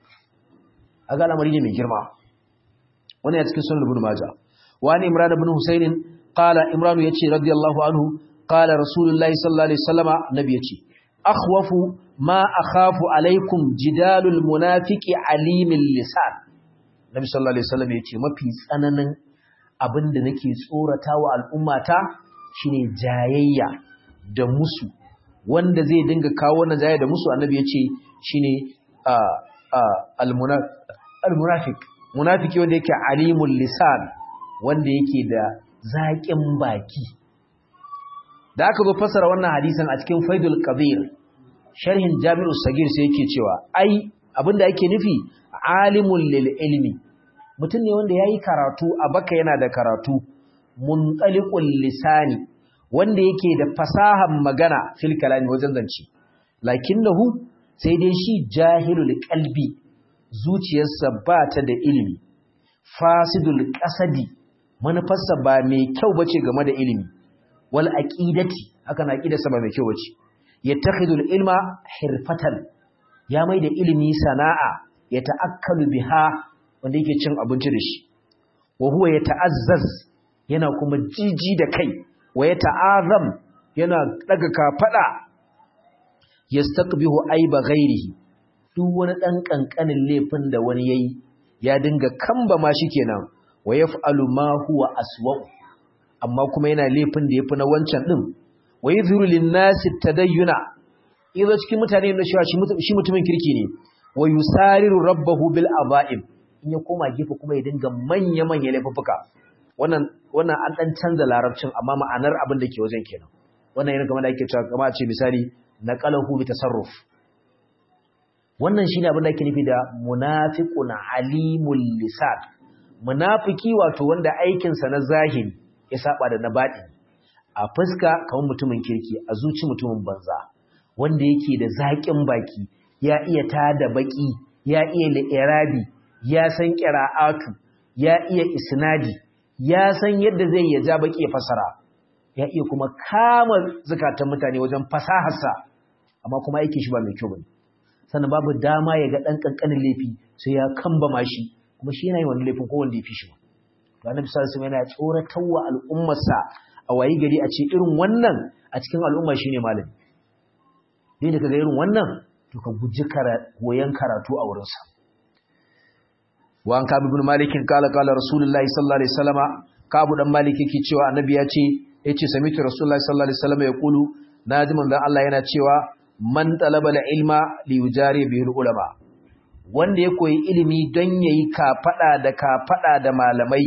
a ga al'amari ne mai girma wannan ya cikin sunan ibn majah وعن إمران بن حسين قال إمران يتي رضي الله عنه قال رسول الله صلى الله عليه وسلم نبي يتي أخوف ما أخاف عليكم جدال المنافق عليم اللسان نبي صلى الله عليه وسلم يتي ما في سنن abin da nake tsorata wa al'ummata shine jayayya da musu wanda zai dinga kawo wannan jayayya da musu annabi ya ce shine al-munafiq munafiki wanda yake alimul lisan wanda yake da zaƙin baki da aka zo fasara wannan hadisan a cikin faidul qadir sharhin jami'u sagir sai yake cewa ai abinda yake nufi alimul lil ilmi mutum ne wanda yayi karatu a baka yana da karatu muntaliqul lisani wanda yake da fasahan magana fil kalami wajen zance lakinnahu sai dai shi jahilul qalbi zuciyarsa ba ta da ilimi fasidul qasadi manufarsa ba mai kyau bace game da ilimi wal aqidati haka na aqidarsa ba mai kyau bace yattakhidul ilma hirfatan ya mai da ilimi sana'a ya ta'akkalu biha wanda yake cin abinci da shi wa huwa yata'azzaz yana kuma jiji da kai wa yata'azam yana daga kafada yastaqbihu aiba ghairihi duk wani dan kankanin laifin da wani yayi ya dinga kamba ma kenan wa yaf'alu ma huwa aswa amma kuma yana laifin da yafi na wancan din wa yadhuru lin-nasi tadayyuna idan cikin mutane ne shi mutumin kirki ne wa yusariru rabbahu bil aba'im in ya koma gefe kuma ya dinga manya manya laifuka wannan wannan an dan canza larabcin amma ma'anar abin da ke wajen kenan wannan yana kamar da ake cewa kamar a ce misali naqalahu bi tasarruf wannan shine abin da ake nufi da munafiqun alimul lisan munafiki wato wanda aikinsa na zahiri ya saba da na baɗi a fuska kamar mutumin kirki a zuci mutumin banza wanda yake da zaƙin baki ya iya tada baki ya iya li'irabi ya san qira'atu ya iya isnadi ya san yadda zai ya ja baki ya fasara ya iya kuma kama zakatan mutane wajen fasaharsa amma kuma aikin shi ba mai kyau bane sannan babu dama ya ga dan kankanin laifi sai ya kambama shi kuma shi yana yin wani laifin ko wanda ya fi shi to annabi sallallahu alaihi wasallam yana tsoratarwa al'ummarsa a wayi gari a ce irin wannan a cikin al'umma shine malami dai da kaga irin wannan to ka guji koyan karatu a wurinsa wa an kabi ibn malikin kala kala rasulullahi sallallahu alaihi wasallama kabu dan malik yake cewa annabi ya ce yace samitu rasulullahi sallallahu alaihi wasallama ya kulu naji manzon Allah yana cewa man talaba ilma li yujari bihi ulama wanda ya koyi ilimi don yayi kafada da kafada da malamai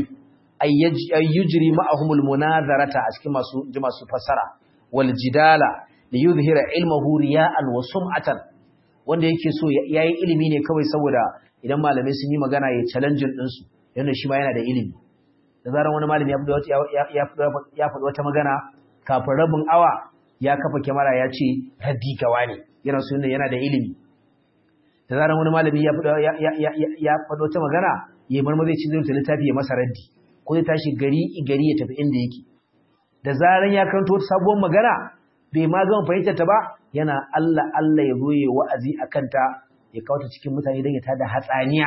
ayyujri ma'ahumul munazarata a cikin masu ji masu fasara wal jidala li yuzhira ilmahu riya'an wa sum'atan wanda yake so yayi ilimi ne kawai saboda idan malamai sun yi magana ya challenge din su yana shi ma yana da ilimi da zaran wani malami ya faɗi ya faɗi wata magana kafin rabin awa ya kafa kyamara ya ce raddi gawa ne yana so yana da ilimi da zaran wani malami ya faɗi wata magana ya marmar zai ci zai littafi ya masa raddi ko zai tashi gari gari ya tafi inda yake da zaran ya karanto wata sabuwar magana bai ma gama fahimtar ta ba yana Allah Allah ya zoye wa'azi a kanta ya kawo ta cikin mutane don ya tada hatsaniya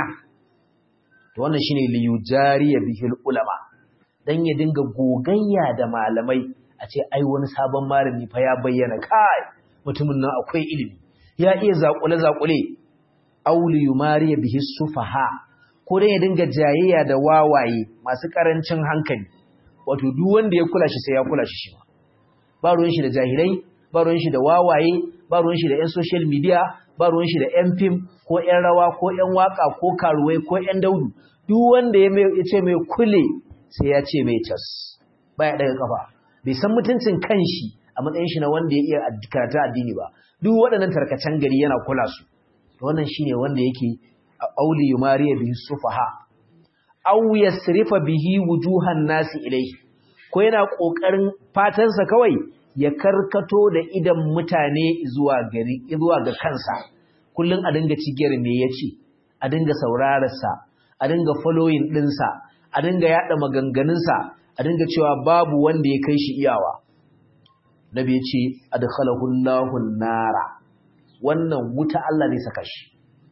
to wannan shine li yujariya bihil ulama dan ya dinga gogayya da malamai a ce ai wani sabon malami fa ya bayyana kai mutumin nan akwai ilimi ya iya zakule zakule auli yumariya bihi sufaha ko dan ya dinga jayayya da wawaye masu karancin hankali wato duk wanda ya kula shi sai ya kula shi shi ba ruwan shi da jahilai ba ruwan shi da wawaye ba ruwan shi da yan social media ba ruwan shi da yan film ko yan rawa ko yan waka ko karuwai ko yan daudu duk wanda ya ce mai kule sai ya ce mai cas baya daga kafa bai san mutuncin kanshi a matsayin shi na wanda ya iya karatu addini ba duk waɗannan tarkacen gari yana kula su wannan shine wanda yake auli yumariya bihi sufaha aw yasrifa bihi wujuhan nasi ilayhi ko yana kokarin fatansa kawai ya karkato da idan mutane zuwa gari zuwa ga kansa kullun a dinga cigiyar me yace a dinga saurararsa a dinga following dinsa a dinga yada maganganunsa a dinga cewa babu wanda ya kai shi iyawa nabi ya ce adkhalahu Allahu nara wannan wuta Allah zai saka shi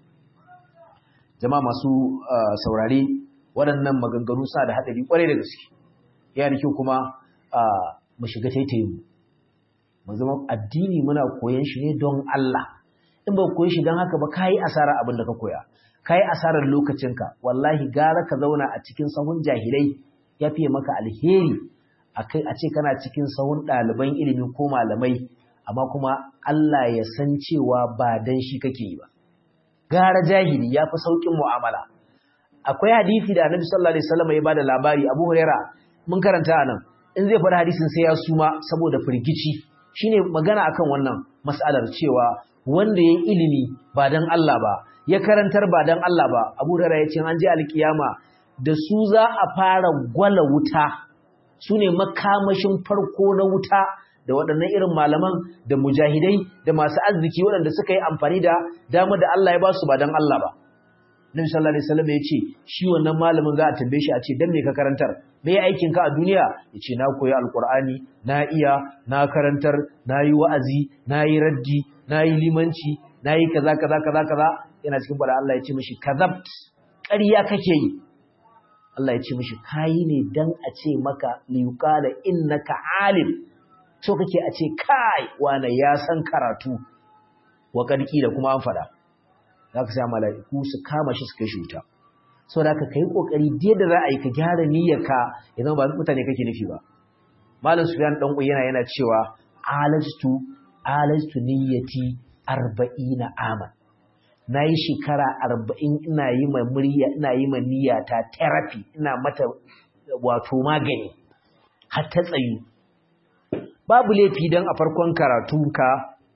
jama'a masu saurare waɗannan maganganu sa da hadari kwarai da gaske yana kyau kuma mu shiga taitayin mu mu zama addini muna koyon shi ne don Allah in ba koyi shi don haka ba kai asara abin da ka koya kai asarar lokacinka wallahi gara ka zauna a cikin sahun jahilai ya fiye maka alheri akai a ce kana cikin sahun ɗaliban ilimi ko malamai amma kuma Allah ya san cewa ba dan shi kake yi ba gara jahili ya fi sauƙin mu'amala akwai hadisi da Annabi sallallahu alaihi wasallam ya bada labari Abu Huraira mun karanta anan in zai faɗi hadisin sai ya suma saboda firgici shine magana akan wannan mas'alar cewa wanda yayi ilimi ba dan Allah ba ya karantar ba dan Allah ba Abu Hurairah ya ce an je alkiyama da su za a fara gwala wuta sune makamashin farko na wuta da waɗannan irin malaman da mujahidai da masu arziki waɗanda suka yi amfani da dama da Allah ya ba su ba dan Allah ba Nabi sallallahu alaihi wasallam ya ce shi wannan malamin za a tambaye shi a ce dan me ka karantar me aikin ka a duniya yace na koyi alqur'ani na iya na karantar na yi wa'azi na yi raddi na yi limanci na yi kaza kaza kaza kaza yana cikin bada Allah ya ce mishi kazabt ƙarya kake yi Allah ya ce mishi kayi ne dan a ce maka liyuqala innaka alim so kake a ce kai wane ya san karatu wa kadki da kuma an fada zaka sai mala'iku su kama shi su kai shi wuta saboda ka kai kokari da za a yi ka gyara niyyarka idan ba mutane kake nufi ba malam sufyan dan yana yana cewa alajtu alajtu niyyati 40 aman nayi shekara 40 ina yi ma murya ina yi ma niyyata therapy ina mata wato magani har ta tsayu babu laifi dan a farkon karatunka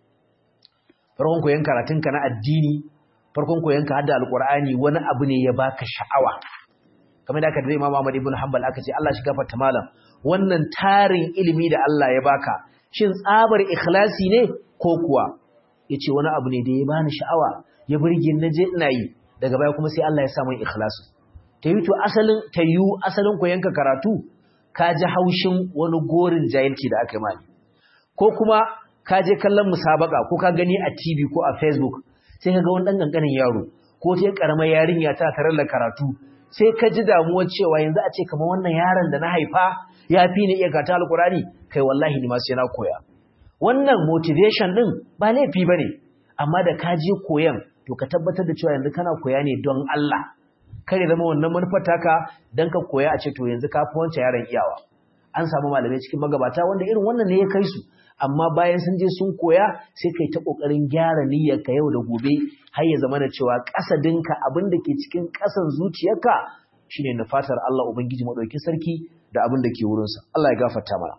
farkon koyon karatunka na addini farkon koyon ka hadda alqur'ani wani abu ne ya baka sha'awa kamar da aka da Imam Ahmad ibn Hanbal aka ce Allah shi gafarta malam wannan tarin ilimi da Allah ya baka shin tsabar ikhlasi ne ko kuwa yace wani abu ne da ya bani sha'awa ya burge na je ina yi daga baya kuma sai Allah ya sa min ikhlasi tayi to asalin tayu asalin koyon ka karatu ka ji haushin wani gorin jahilci da aka yi mani ko kuma ka je kallon musabaka ko ka gani a TV ko a Facebook sai ka ga wani ɗan ƙanƙanin yaro ko sai ƙaramar yarinya ta tarar da karatu sai ka ji damuwar cewa yanzu a ce kamar wannan yaron da na haifa ya fi ni iya gata alkurani kai wallahi ni ma sai na koya wannan motivation din ba laifi bane amma da ka je koyan to ka tabbatar da cewa yanzu kana koya ne don Allah kare zama wannan manufar taka dan ka koya a ce to yanzu ka fi wancan yaron iyawa an samu malamai cikin magabata wanda irin wannan ne ya kai su amma bayan sun je sun koya sai kai ta kokarin gyara niyyar ka yau da gobe har ya zama da cewa kasadinka abin da ke cikin kasan zuciyarka shine na fatar Allah ubangiji madaukakin sarki da abin da ke wurin sa Allah ya gafarta mana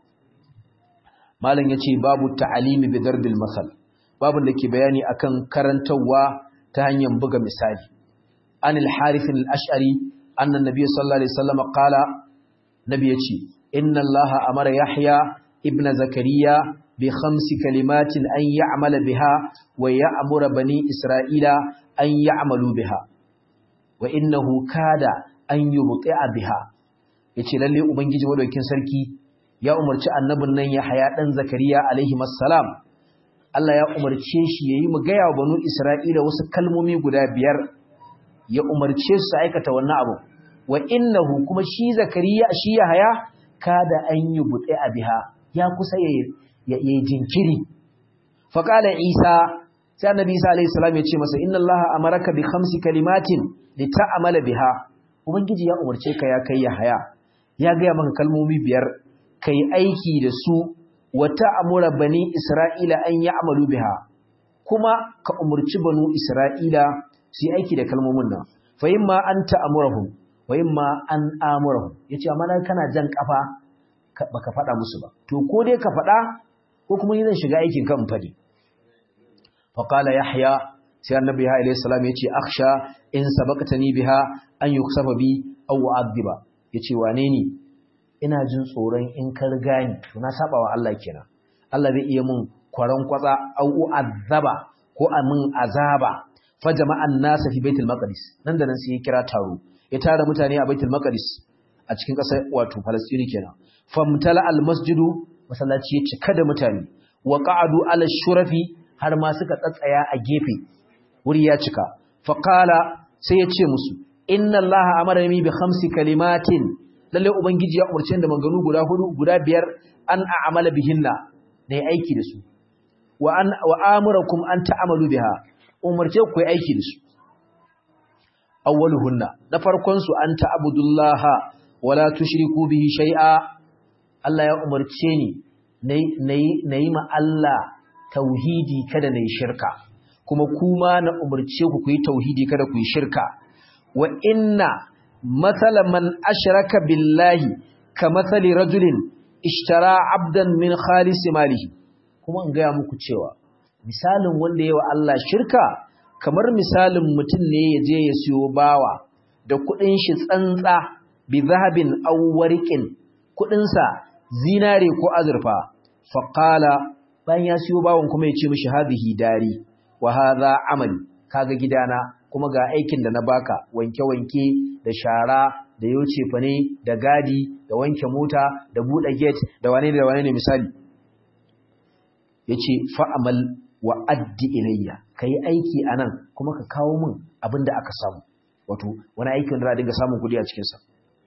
malam yace babu ta'alimi bi darbil masal babun da ke bayani akan karantawa ta hanyar buga misali anil harith al-ash'ari anna nabiy sallallahu alaihi wasallam qala nabi yace inna allaha amara yahya ibn zakariya bi khamsi kalimatin an ya'mala biha wa ya'muru bani isra'ila an ya'malu biha wa innahu kada an yubti'a biha yace lalle ubangiji madaukin sarki ya umarci annabin nan Yahaya dan Zakariya alaihi assalam Allah ya umarce shi yayi mu ga ya banu Isra'ila wasu kalmomi guda biyar ya umarce su aikata wannan abu wa innahu kuma shi Zakariya shi Yahaya kada an yubti'a biha ya kusa ya yi jinkiri faqala Isa sai annabi Isa alaihi salam ya ce masa inna Allah amaraka bi khamsi kalimatin lita'amala biha ubangiji ya umarce ka ya kai Yahaya ya ga maka kalmomi biyar kai aiki da su wata amura bani Isra'ila an yi amalu biha kuma ka umurci banu Isra'ila su yi aiki da kalmomin nan fa yin ma an ta'amurahum wa yin ma an amurahum ya ce amma kana jan kafa ba ka faɗa musu ba to ko dai ka faɗa ko kuma ni zan shiga aikin kan fadi fa qala yahya sai annabi ya alayhi salam ya ce akhsha in sabaqtani biha an yuksafa bi aw adhiba yace wane ni ina jin tsoron in ka riga ni to na saba wa Allah kenan Allah zai iya mun kwaran kwatsa au azaba ko a mun azaba fa jama'an nasa fi baitul maqdis nan da nan sai ya kira taro ya tara mutane a baitul maqdis a cikin ƙasar wato Palestine kenan famtala al masjidu masallaci ya cika da mutane wa qa'adu ala shurafi har ma suka tsatsaya a gefe wuri ya cika fa qala sai ya ce musu inna allaha amarani bi khamsi kalimatin lalle ubangiji ya umarce da manganu guda hudu guda biyar an a'amala bihinna ne aiki da su wa an wa amurakum an ta'amalu biha umarce ku aiki da su awwaluhunna na farkon su an ta'budullaha wala tushriku bihi shay'a Allah ya umarce ni nayi nayi ma Allah tauhidi kada nayi shirka kuma kuma na umarce ku ku yi tauhidi kada ku yi shirka wa inna مثل من أشرك بالله كمثل رجل اشترى عبدا من خالص ماله kuma in gaya muku cewa misalin wanda yawa Allah shirka kamar misalin mutum ne ya je ya siyo bawa da kudin shi tsantsa bi zahabin aw warqin kudin sa zinare ko azurfa fa qala bayan ya siyo bawon kuma ya ce mishi hadhihi dari wa hadha amali kaga gidana kuma ga aikin da na baka wanke-wanke da shara da yoce fane da gadi da wanke mota da buɗe gate da wane da wane ne misali yace fa'amal wa addi ilayya kai aiki anan kuma ka kawo min abin da aka samu wato wani aikin da za a dinga samun kuɗi a cikin sa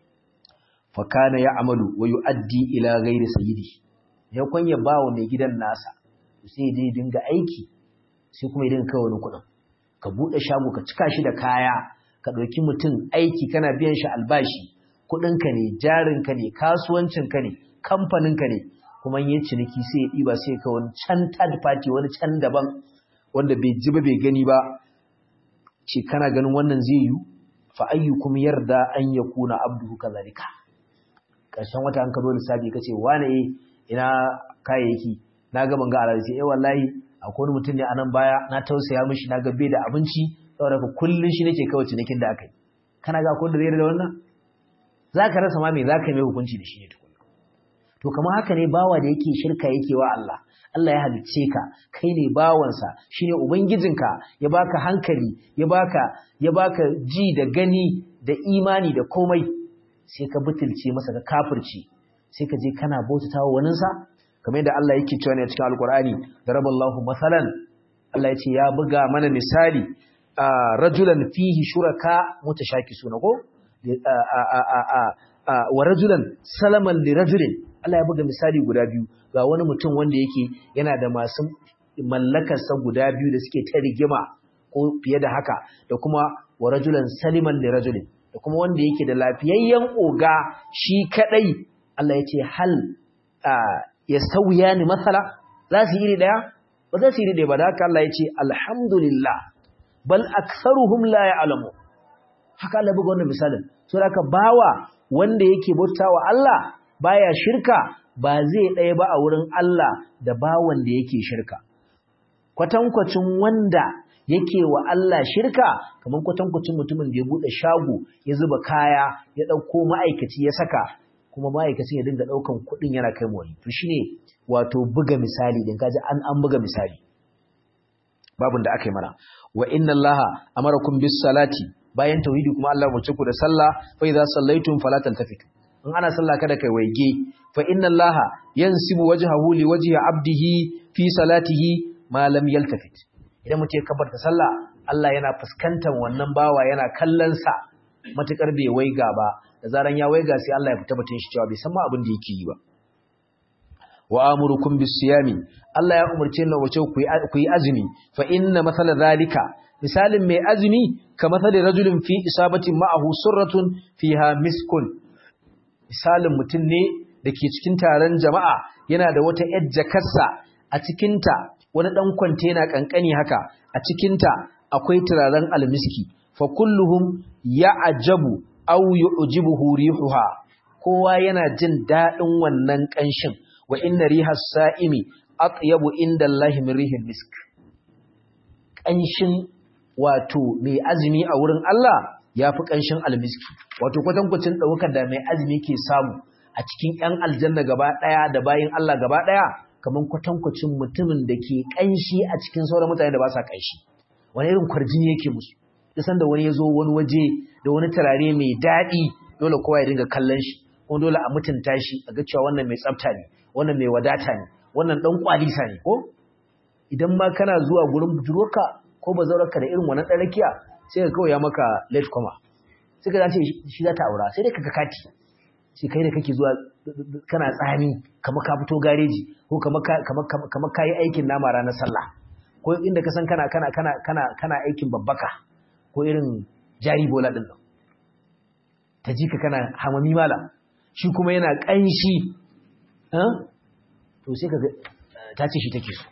fa kana ya'malu wa yu'addi ila ghairi sayyidi ya kwanya bawo mai gidan nasa sai dai dinga aiki sai kuma ya dinga kawo wani kuɗin ka buɗe shago ka cika shi da kaya ka ɗauki mutum aiki kana biyan shi albashi kuɗinka ne jarinka ne kasuwancinka ne kamfaninka ne kuma yin ciniki sai ya ɗiba sai ka wani can third party wani can daban wanda bai ji ba bai gani ba ce kana ganin wannan zai yi fa ayyukum yarda an yakuna abduhu kazalika ƙarshen wata an ka zo lissafi ka ce wane ina kayayyaki na ga ban ga alhaji sai eh wallahi akwai wani mutum ne a nan baya na tausaya mishi na ga bai da abinci saboda ka kullun shi nake kawai cinikin da aka yi kana ga akwai da zai da wannan za ka rasa ma me za ka yi mai hukunci da shi ne tukuna to kamar haka ne bawa da yake shirka yake wa Allah Allah ya halicce ka kai ne bawansa shine ubangijinka ya baka hankali ya baka ya baka ji da gani da imani da komai sai ka butulce masa ka kafirci sai ka je kana bautatawa waninsa kamar yadda Allah yake cewa ne a cikin Alkur'ani daraballahu masalan Allah ya ce ya buga mana misali rajulan fihi shuraka mutashakisuna ko wa rajulan salaman li rajulin Allah ya buga misali guda biyu ga wani mutum wanda yake yana da masu mallakarsa guda biyu da suke ta rigima ko fiye da haka da kuma wa rajulan saliman li rajulin da kuma wanda yake da lafiyayyen oga shi kadai Allah ya ce hal yastawiyani masala za su iri daya ba za su iri daya ba da haka Allah ya ce alhamdulillah bal aktharuhum la ya'lamu haka Allah buga wannan misalin so haka bawa wanda yake bautawa Allah baya shirka ba zai ɗaya ba a wurin Allah da bawan da yake shirka kwatankwacin wanda yake wa Allah shirka kamar kwatankwacin mutumin da ya bude shago ya zuba kaya ya dauko ma'aikaci ya saka kuma ma'aikacin ya dinga daukan kuɗin yana kai wani to shine wato buga misali din kaji an an buga misali babun da aka yi mana wa inna allaha amarakum bis salati bayan tauhidi kuma Allah ya ku da sallah fa idza sallaitum fala taltafitu in ana sallah kada kai waige fa inna allaha yansibu wajhahu li wajhi abdihi fi salatihi ma lam yaltafit idan mutum ya kabarta sallah Allah yana fuskantar wannan bawa yana kallon sa matukar bai waiga ba da zaran ya waiga sai Allah ya fita batun shi cewa bai san ma abin da yake yi ba wa amurukum bis-siyami Allah ya umurce ni wace ku yi azumi fa inna mathala zalika misalin mai azumi ka mathali rajulin fi isabatin ma'ahu surratun fiha miskun misalin mutum ne dake cikin taron jama'a yana da wata yar jakarsa a cikinta wani dan kwantena kankani haka a cikinta akwai turaren almiski fa kulluhum ya'jabu aw yu'jibuhu rihuha kowa yana jin dadin wannan kanshin wa inna riha sa'imi atyabu inda Allah min rihil misk kanshin wato mai azumi a wurin Allah yafi kanshin almiski wato kwatankwacin daukar da mai azumi ke samu a cikin ƴan aljanna gaba daya da bayin Allah gaba daya kaman kwatankwacin mutumin da ke kanshi a cikin sauran mutane da ba sa kanshi wani irin kwarjini yake musu da sanda wani ya zo wani waje da wani turare mai daɗi dole kowa ya dinga kallon shi kuma dole a mutunta shi a ga cewa wannan mai tsafta ne wannan mai wadata ne wannan dan kwalisa ne ko idan ma kana zuwa gurin budurwarka ko bazaurarka da irin wannan ɗarakiya sai ka kawai ya maka late coma sai ka zace shi za ta aura sai dai ka ga kati sai kai da kake zuwa kana tsami kamar ka fito gareji ko kamar ka yi aikin nama ranar sallah ko inda ka san kana kana kana kana kana aikin babbaka ko irin jari bola din nan ta ji ka kana hamami mala shi kuma yana ƙanshi to sai ka ta ce shi take so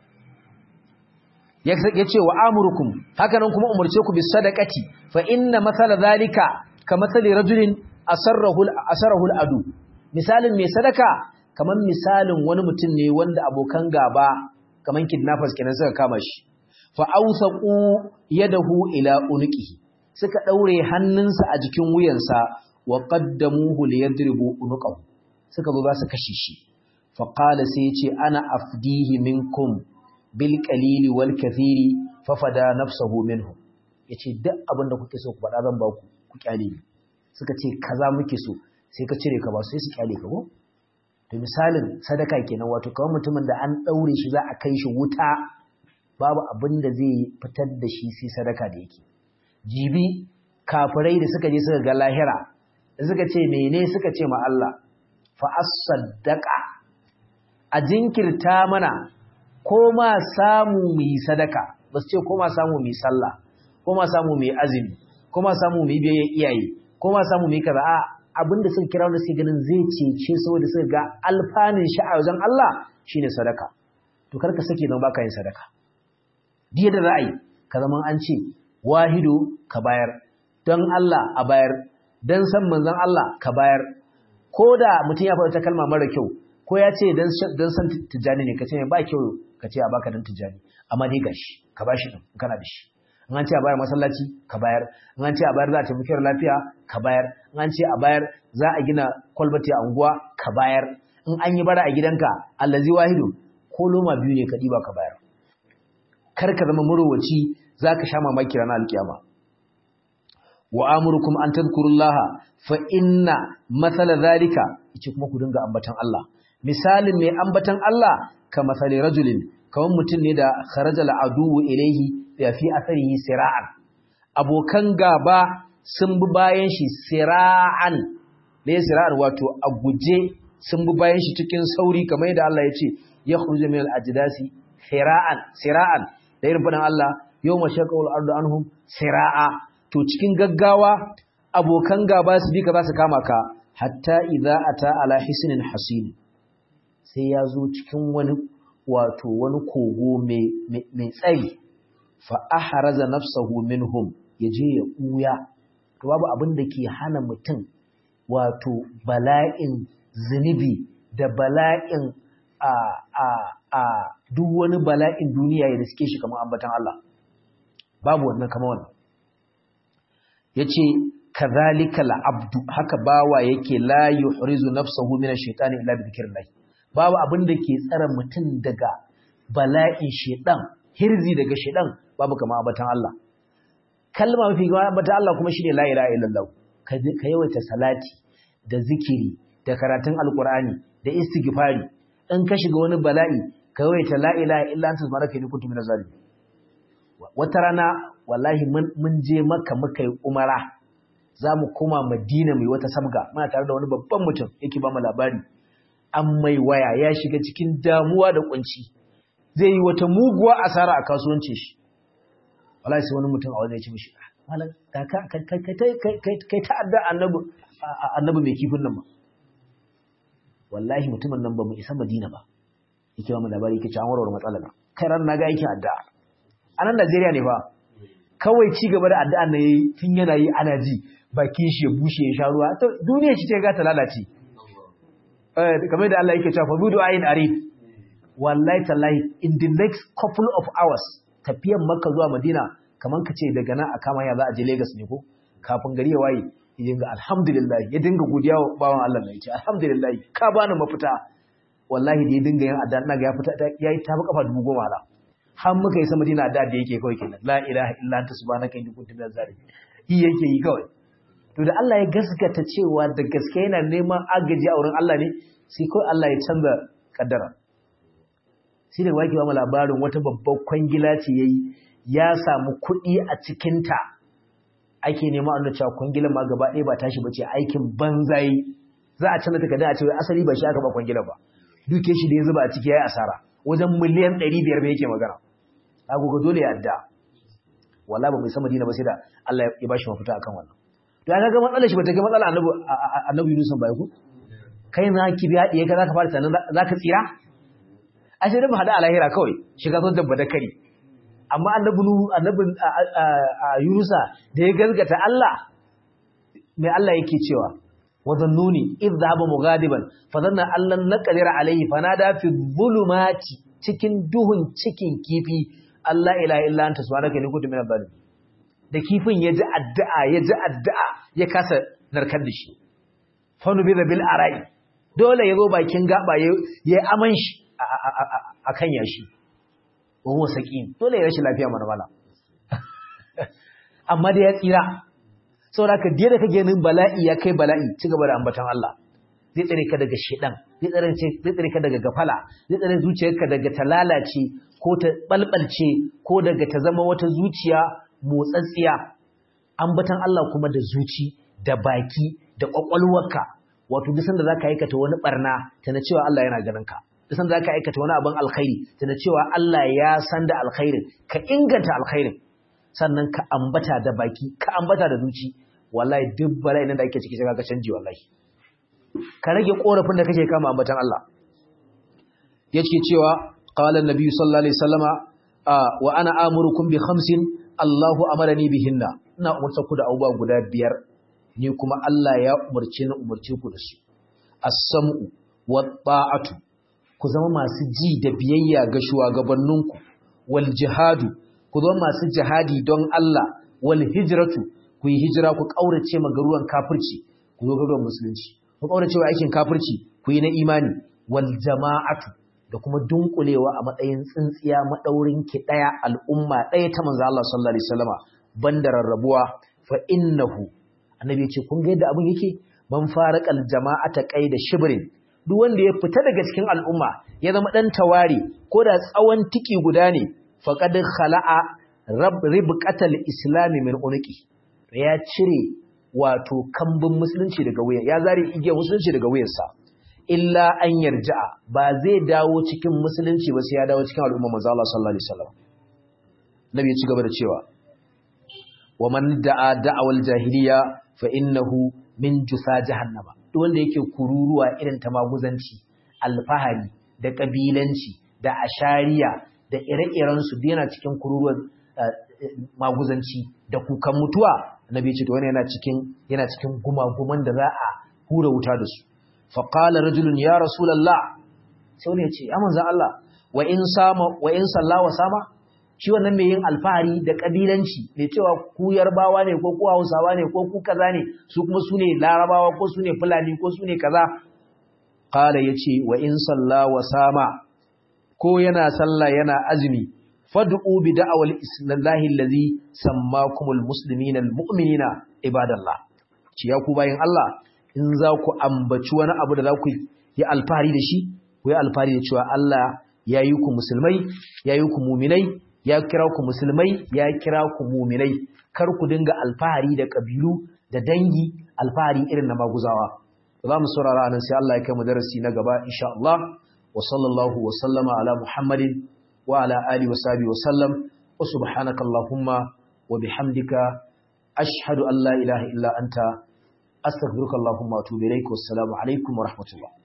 ya ce wa amurukum haka nan kuma umarce ku bis sadaqati fa inna mathala zalika ka mathali rajulin asarrahu asarrahu adu misalin mai sadaka kaman misalin wani mutum ne wanda abokan gaba kaman kidnappers kenan suka kama shi fa awsaqu yadahu ila unqihi suka daure hannunsa a jikin wuyansa wa qaddamuhu liyadribu unqahu suka zo za su kashe shi fa qala sai yace ana afdihi minkum bil qalili wal kathiri fa fada nafsuhu minhu yace duk abin da kuke so ku faɗa zan ba ku ku kyale ni suka ce kaza muke so sai ka cire ka ba sai su kyale ka ko to misalin sadaka kenan wato kawai mutumin da an daure shi za a kai shi wuta babu abin da zai fitar da shi sai sadaka da yake jibi kafirai da suka je suka ga lahira da suka ce mene suka ce ma Allah fa as-saddaqa a jinkirta mana ko ma samu mu yi sadaka ba su ce ko ma samu mu yi sallah ko ma samu mu yi azumi ko ma samu mu yi biyayyen iyaye ko ma samu mu yi kaza a abinda suka kira wanda suke ganin zai cece saboda suka ga alfanin shi a wajen Allah shine sadaka to karka sake don baka yin sadaka diya da ra'ayi ka zaman an ce wahido ka bayar don Allah a bayar don san manzon Allah ka bayar ko da mutum ya faɗa ta kalma mara kyau ko ya ce don san tijjani ne ka ce ba kyau ka ce a baka don tijjani amma dai gashi ka bashi din kana da shi in an ce a bayar masallaci ka bayar in an ce a bayar za a taimaki lafiya ka bayar in an ce a bayar za a gina kwalbati a unguwa ka bayar in an yi bara a gidanka allazi wahidu ko loma biyu ne ka ɗiba ka bayar kar ka zama murowaci za ka sha mamaki ranar alkiyama wa amurukum an tadhkurullaha fa inna mathala zalika yace kuma ku dinga ambatan Allah misalin mai ambatan Allah ka masali rajulin kaman mutum ne da kharajal aduwu ilaihi ya fi atharihi sira'an abokan gaba sun bi bayan shi sira'an ne sira'an wato a guje sun bi bayan shi cikin sauri kamar yadda Allah ya ce ya khruju min al-ajdasi sira'an sira'an da irin fadan Allah yawma shaqawul ardu anhum sira'a to cikin gaggawa abokan gaba su bi ka za su kama ka hatta idza ata ala hisnin hasin sai ya zo cikin wani wato wani kogo mai tsayi fa ahraza nafsahu minhum yaje ya kuya to babu abin da ke hana mutum wato bala'in zunubi da bala'in a a a duk wani bala'in duniya ya riske shi kamar ambatan Allah babu wannan kamar wannan yace kadhalika al'abdu haka bawa yake la yuhrizu nafsahu min ash-shaytani illa bi dhikrillah babu abin da ke tsare mutum daga bala'in shedan hirzi daga shedan babu kamar ambatan Allah kalma mafi gama ambatan Allah kuma shine la ilaha illallah ka yawaita salati da zikiri da karatun alqur'ani da istighfari in ka shiga wani bala'i ka yawaita la ilaha illa anta subhanaka inni kuntu minaz zalimin wata rana wallahi mun je maka muka yi umara za mu koma madina mai wata sabga muna tare da wani babban mutum yake ba mu labari an mai waya ya shiga cikin damuwa da kunci zai yi wata muguwa asara a kasuwancin shi wallahi sai wani mutum a wajen ya ce mishi malam ka kai ta'adda annabi annabi mai kifin nan ba wallahi mutumin nan ba mu isa madina ba yake ba mu labari yake ce an warware matsalar kai ran na ga aikin addu'a a nan Najeriya ne fa kawai ci gaba da addu'an nan yayi tun yana yi ana ji bakin shi ya bushe ya sha ruwa to duniya shi ta ga ta lalace eh kamar da Allah yake cewa fa budu ayin arif wallahi tallahi in the next couple of hours tafiyan Makka zuwa Madina kaman ka ce daga nan a kama ya za a je Lagos ne ko kafin gari ya waye ya dinga alhamdulillah ya dinga godiya wa bawan Allah ne yace alhamdulillah ka bani mafita wallahi da ya dinga yin addu'a ina ga ya fita yayi ta kafa dubu goma la har muka yi sama dina da da yake kawai kenan la ilaha illa anta subhanaka inni kuntu minaz zalimin yi yake yi kawai to da Allah ya gaskata cewa da gaske yana neman agaji a wurin Allah ne sai kawai Allah ya canza kaddara sai da wake ba mu labarin wata babbar kwangila ce yayi ya samu kuɗi a cikin ta ake nema a cewa kwangilan ma gaba ɗaya ba tashi bace aikin banzai za a canza takardun a cewa asali ba shi aka ba kwangila ba duke shi da ya zuba a ciki yayi asara wajen miliyan 500 bai yake magana agogo dole ya adda wallahi ba mai sama dina ba sai da Allah ya bashi mafita akan wannan to ya ga matsalar shi ba ta ga matsalar annabi annabi Yunus ba ku kai na ki biya diye ka zaka fara sanan zaka tsira a sai da mu hada a lahira kawai shiga son dabba da kari amma annabi annabi Yunusa da ya gaskata Allah mai Allah yake cewa وظنوني إذ ذهب مغاضبا فظن أن لن نقدر عليه فنادى في الظلمات cikin duhun cikin kifi Allah ila illa anta subhanaka inni kuntu minadh dhalimin da kifin ya ji addu'a ya ji addu'a ya kasa narkar da shi fa nubi bil ara'i dole yazo bakin gaba ya aman shi akan yashi wa huwa saqim dole ya rashin lafiya mana mala amma da ya tsira saboda ka da kake ganin bala'i ya kai bala'i ci gaba da ambatan Allah zai tsare ka daga shedan zai tsare zai tsare ka daga gafala zai tsare zuciyarka daga ta lalace ko ta balbalce ko daga ta zama wata zuciya motsatsiya ambatan Allah kuma da zuci da baki da kwakwalwarka wato duk sanda zaka aikata wani barna tana cewa Allah yana ganin ka duk sanda zaka aikata wani abin alkhairi tana cewa Allah ya san da alkhairin ka inganta alkhairin sannan ka ambata da baki ka ambata da zuci wallahi duk bala'in da ake ciki sai ka canji wallahi ka rage korafin da kake kama ambatan Allah yace cewa qala an-nabi sallallahu alaihi wasallama wa ana amurukum bi khamsin Allahu amarani bihinna ina umurta ku da abubuwa guda biyar ni kuma Allah ya umurce ni umurce ku da su as-sam'u wat-ta'atu ku zama masu ji da biyayya ga shugabanninku wal jihadu ku zama masu jihadi don Allah wal hijratu ku yi hijira ku kaurace ma garuwan kafirci ku zo garuwan musulunci ku kaurace wa aikin kafirci ku yi na imani wal jama'atu da kuma dunkulewa a matsayin tsintsiya madaurin ki daya al'umma daya ta manzo Allah sallallahu alaihi wasallama banda rarrabuwa fa innahu annabi ya ce kun ga yadda abin yake man faraqal jama'ata qaida shibrin duk wanda ya fita daga cikin al'umma ya zama dan tawari ko da tsawon tiki guda ne faqad khala'a rab ribqatal islami min unqi ya cire wato kambun musulunci daga wuya ya zare igiyar musulunci daga wuyarsa illa an yarja'a ba zai dawo cikin musulunci ba sai ya dawo cikin al'umma manzo Allah sallallahu alaihi wasallam nabi ya ci gaba da cewa wa man da'a da'awal jahiliya fa innahu min jusa jahannama duk wanda yake kururuwa irin ta maguzanci alfahari da kabilanci da ashariya da ire-iren su yana cikin kururuwar maguzanci da kukan mutuwa annabi ya ce to wannan yana cikin yana cikin gumaguman da za a hura wuta da su fa qala rajulun ya rasulullah sai wani ya ce ya manzo Allah wa in sama wa in salla wa sama shi wannan mai yin alfahari da kabilanci mai cewa ku yarbawa ne ko ku hausawa ne ko ku kaza ne su kuma su ne larabawa ko su ne fulani ko su ne kaza qala yace wa in salla wa sama ko yana sallah yana azumi fad'u bi da'wal islallahi allazi sammakumul muslimina almu'minina ibadallah ci ya ku bayin Allah in za ku ambaci wani abu da za ku yi alfahari da shi ku yi alfahari da cewa Allah ya yi ku musulmai ya yi ku muminai ya kira ku musulmai ya kira ku muminai kar ku dinga alfahari da kabilu da dangi alfahari irin na maguzawa za mu saurara anan sai Allah ya kai mu darasi na gaba insha Allah wa sallallahu wa sallama ala Muhammadin wa ala alihi wa sahbihi wa sallam wa subhanaka allahumma wa bihamdika ashhadu an la ilaha illa anta astaghfiruka allahumma wa atubu ilaik wassalamu alaikum wa rahmatullah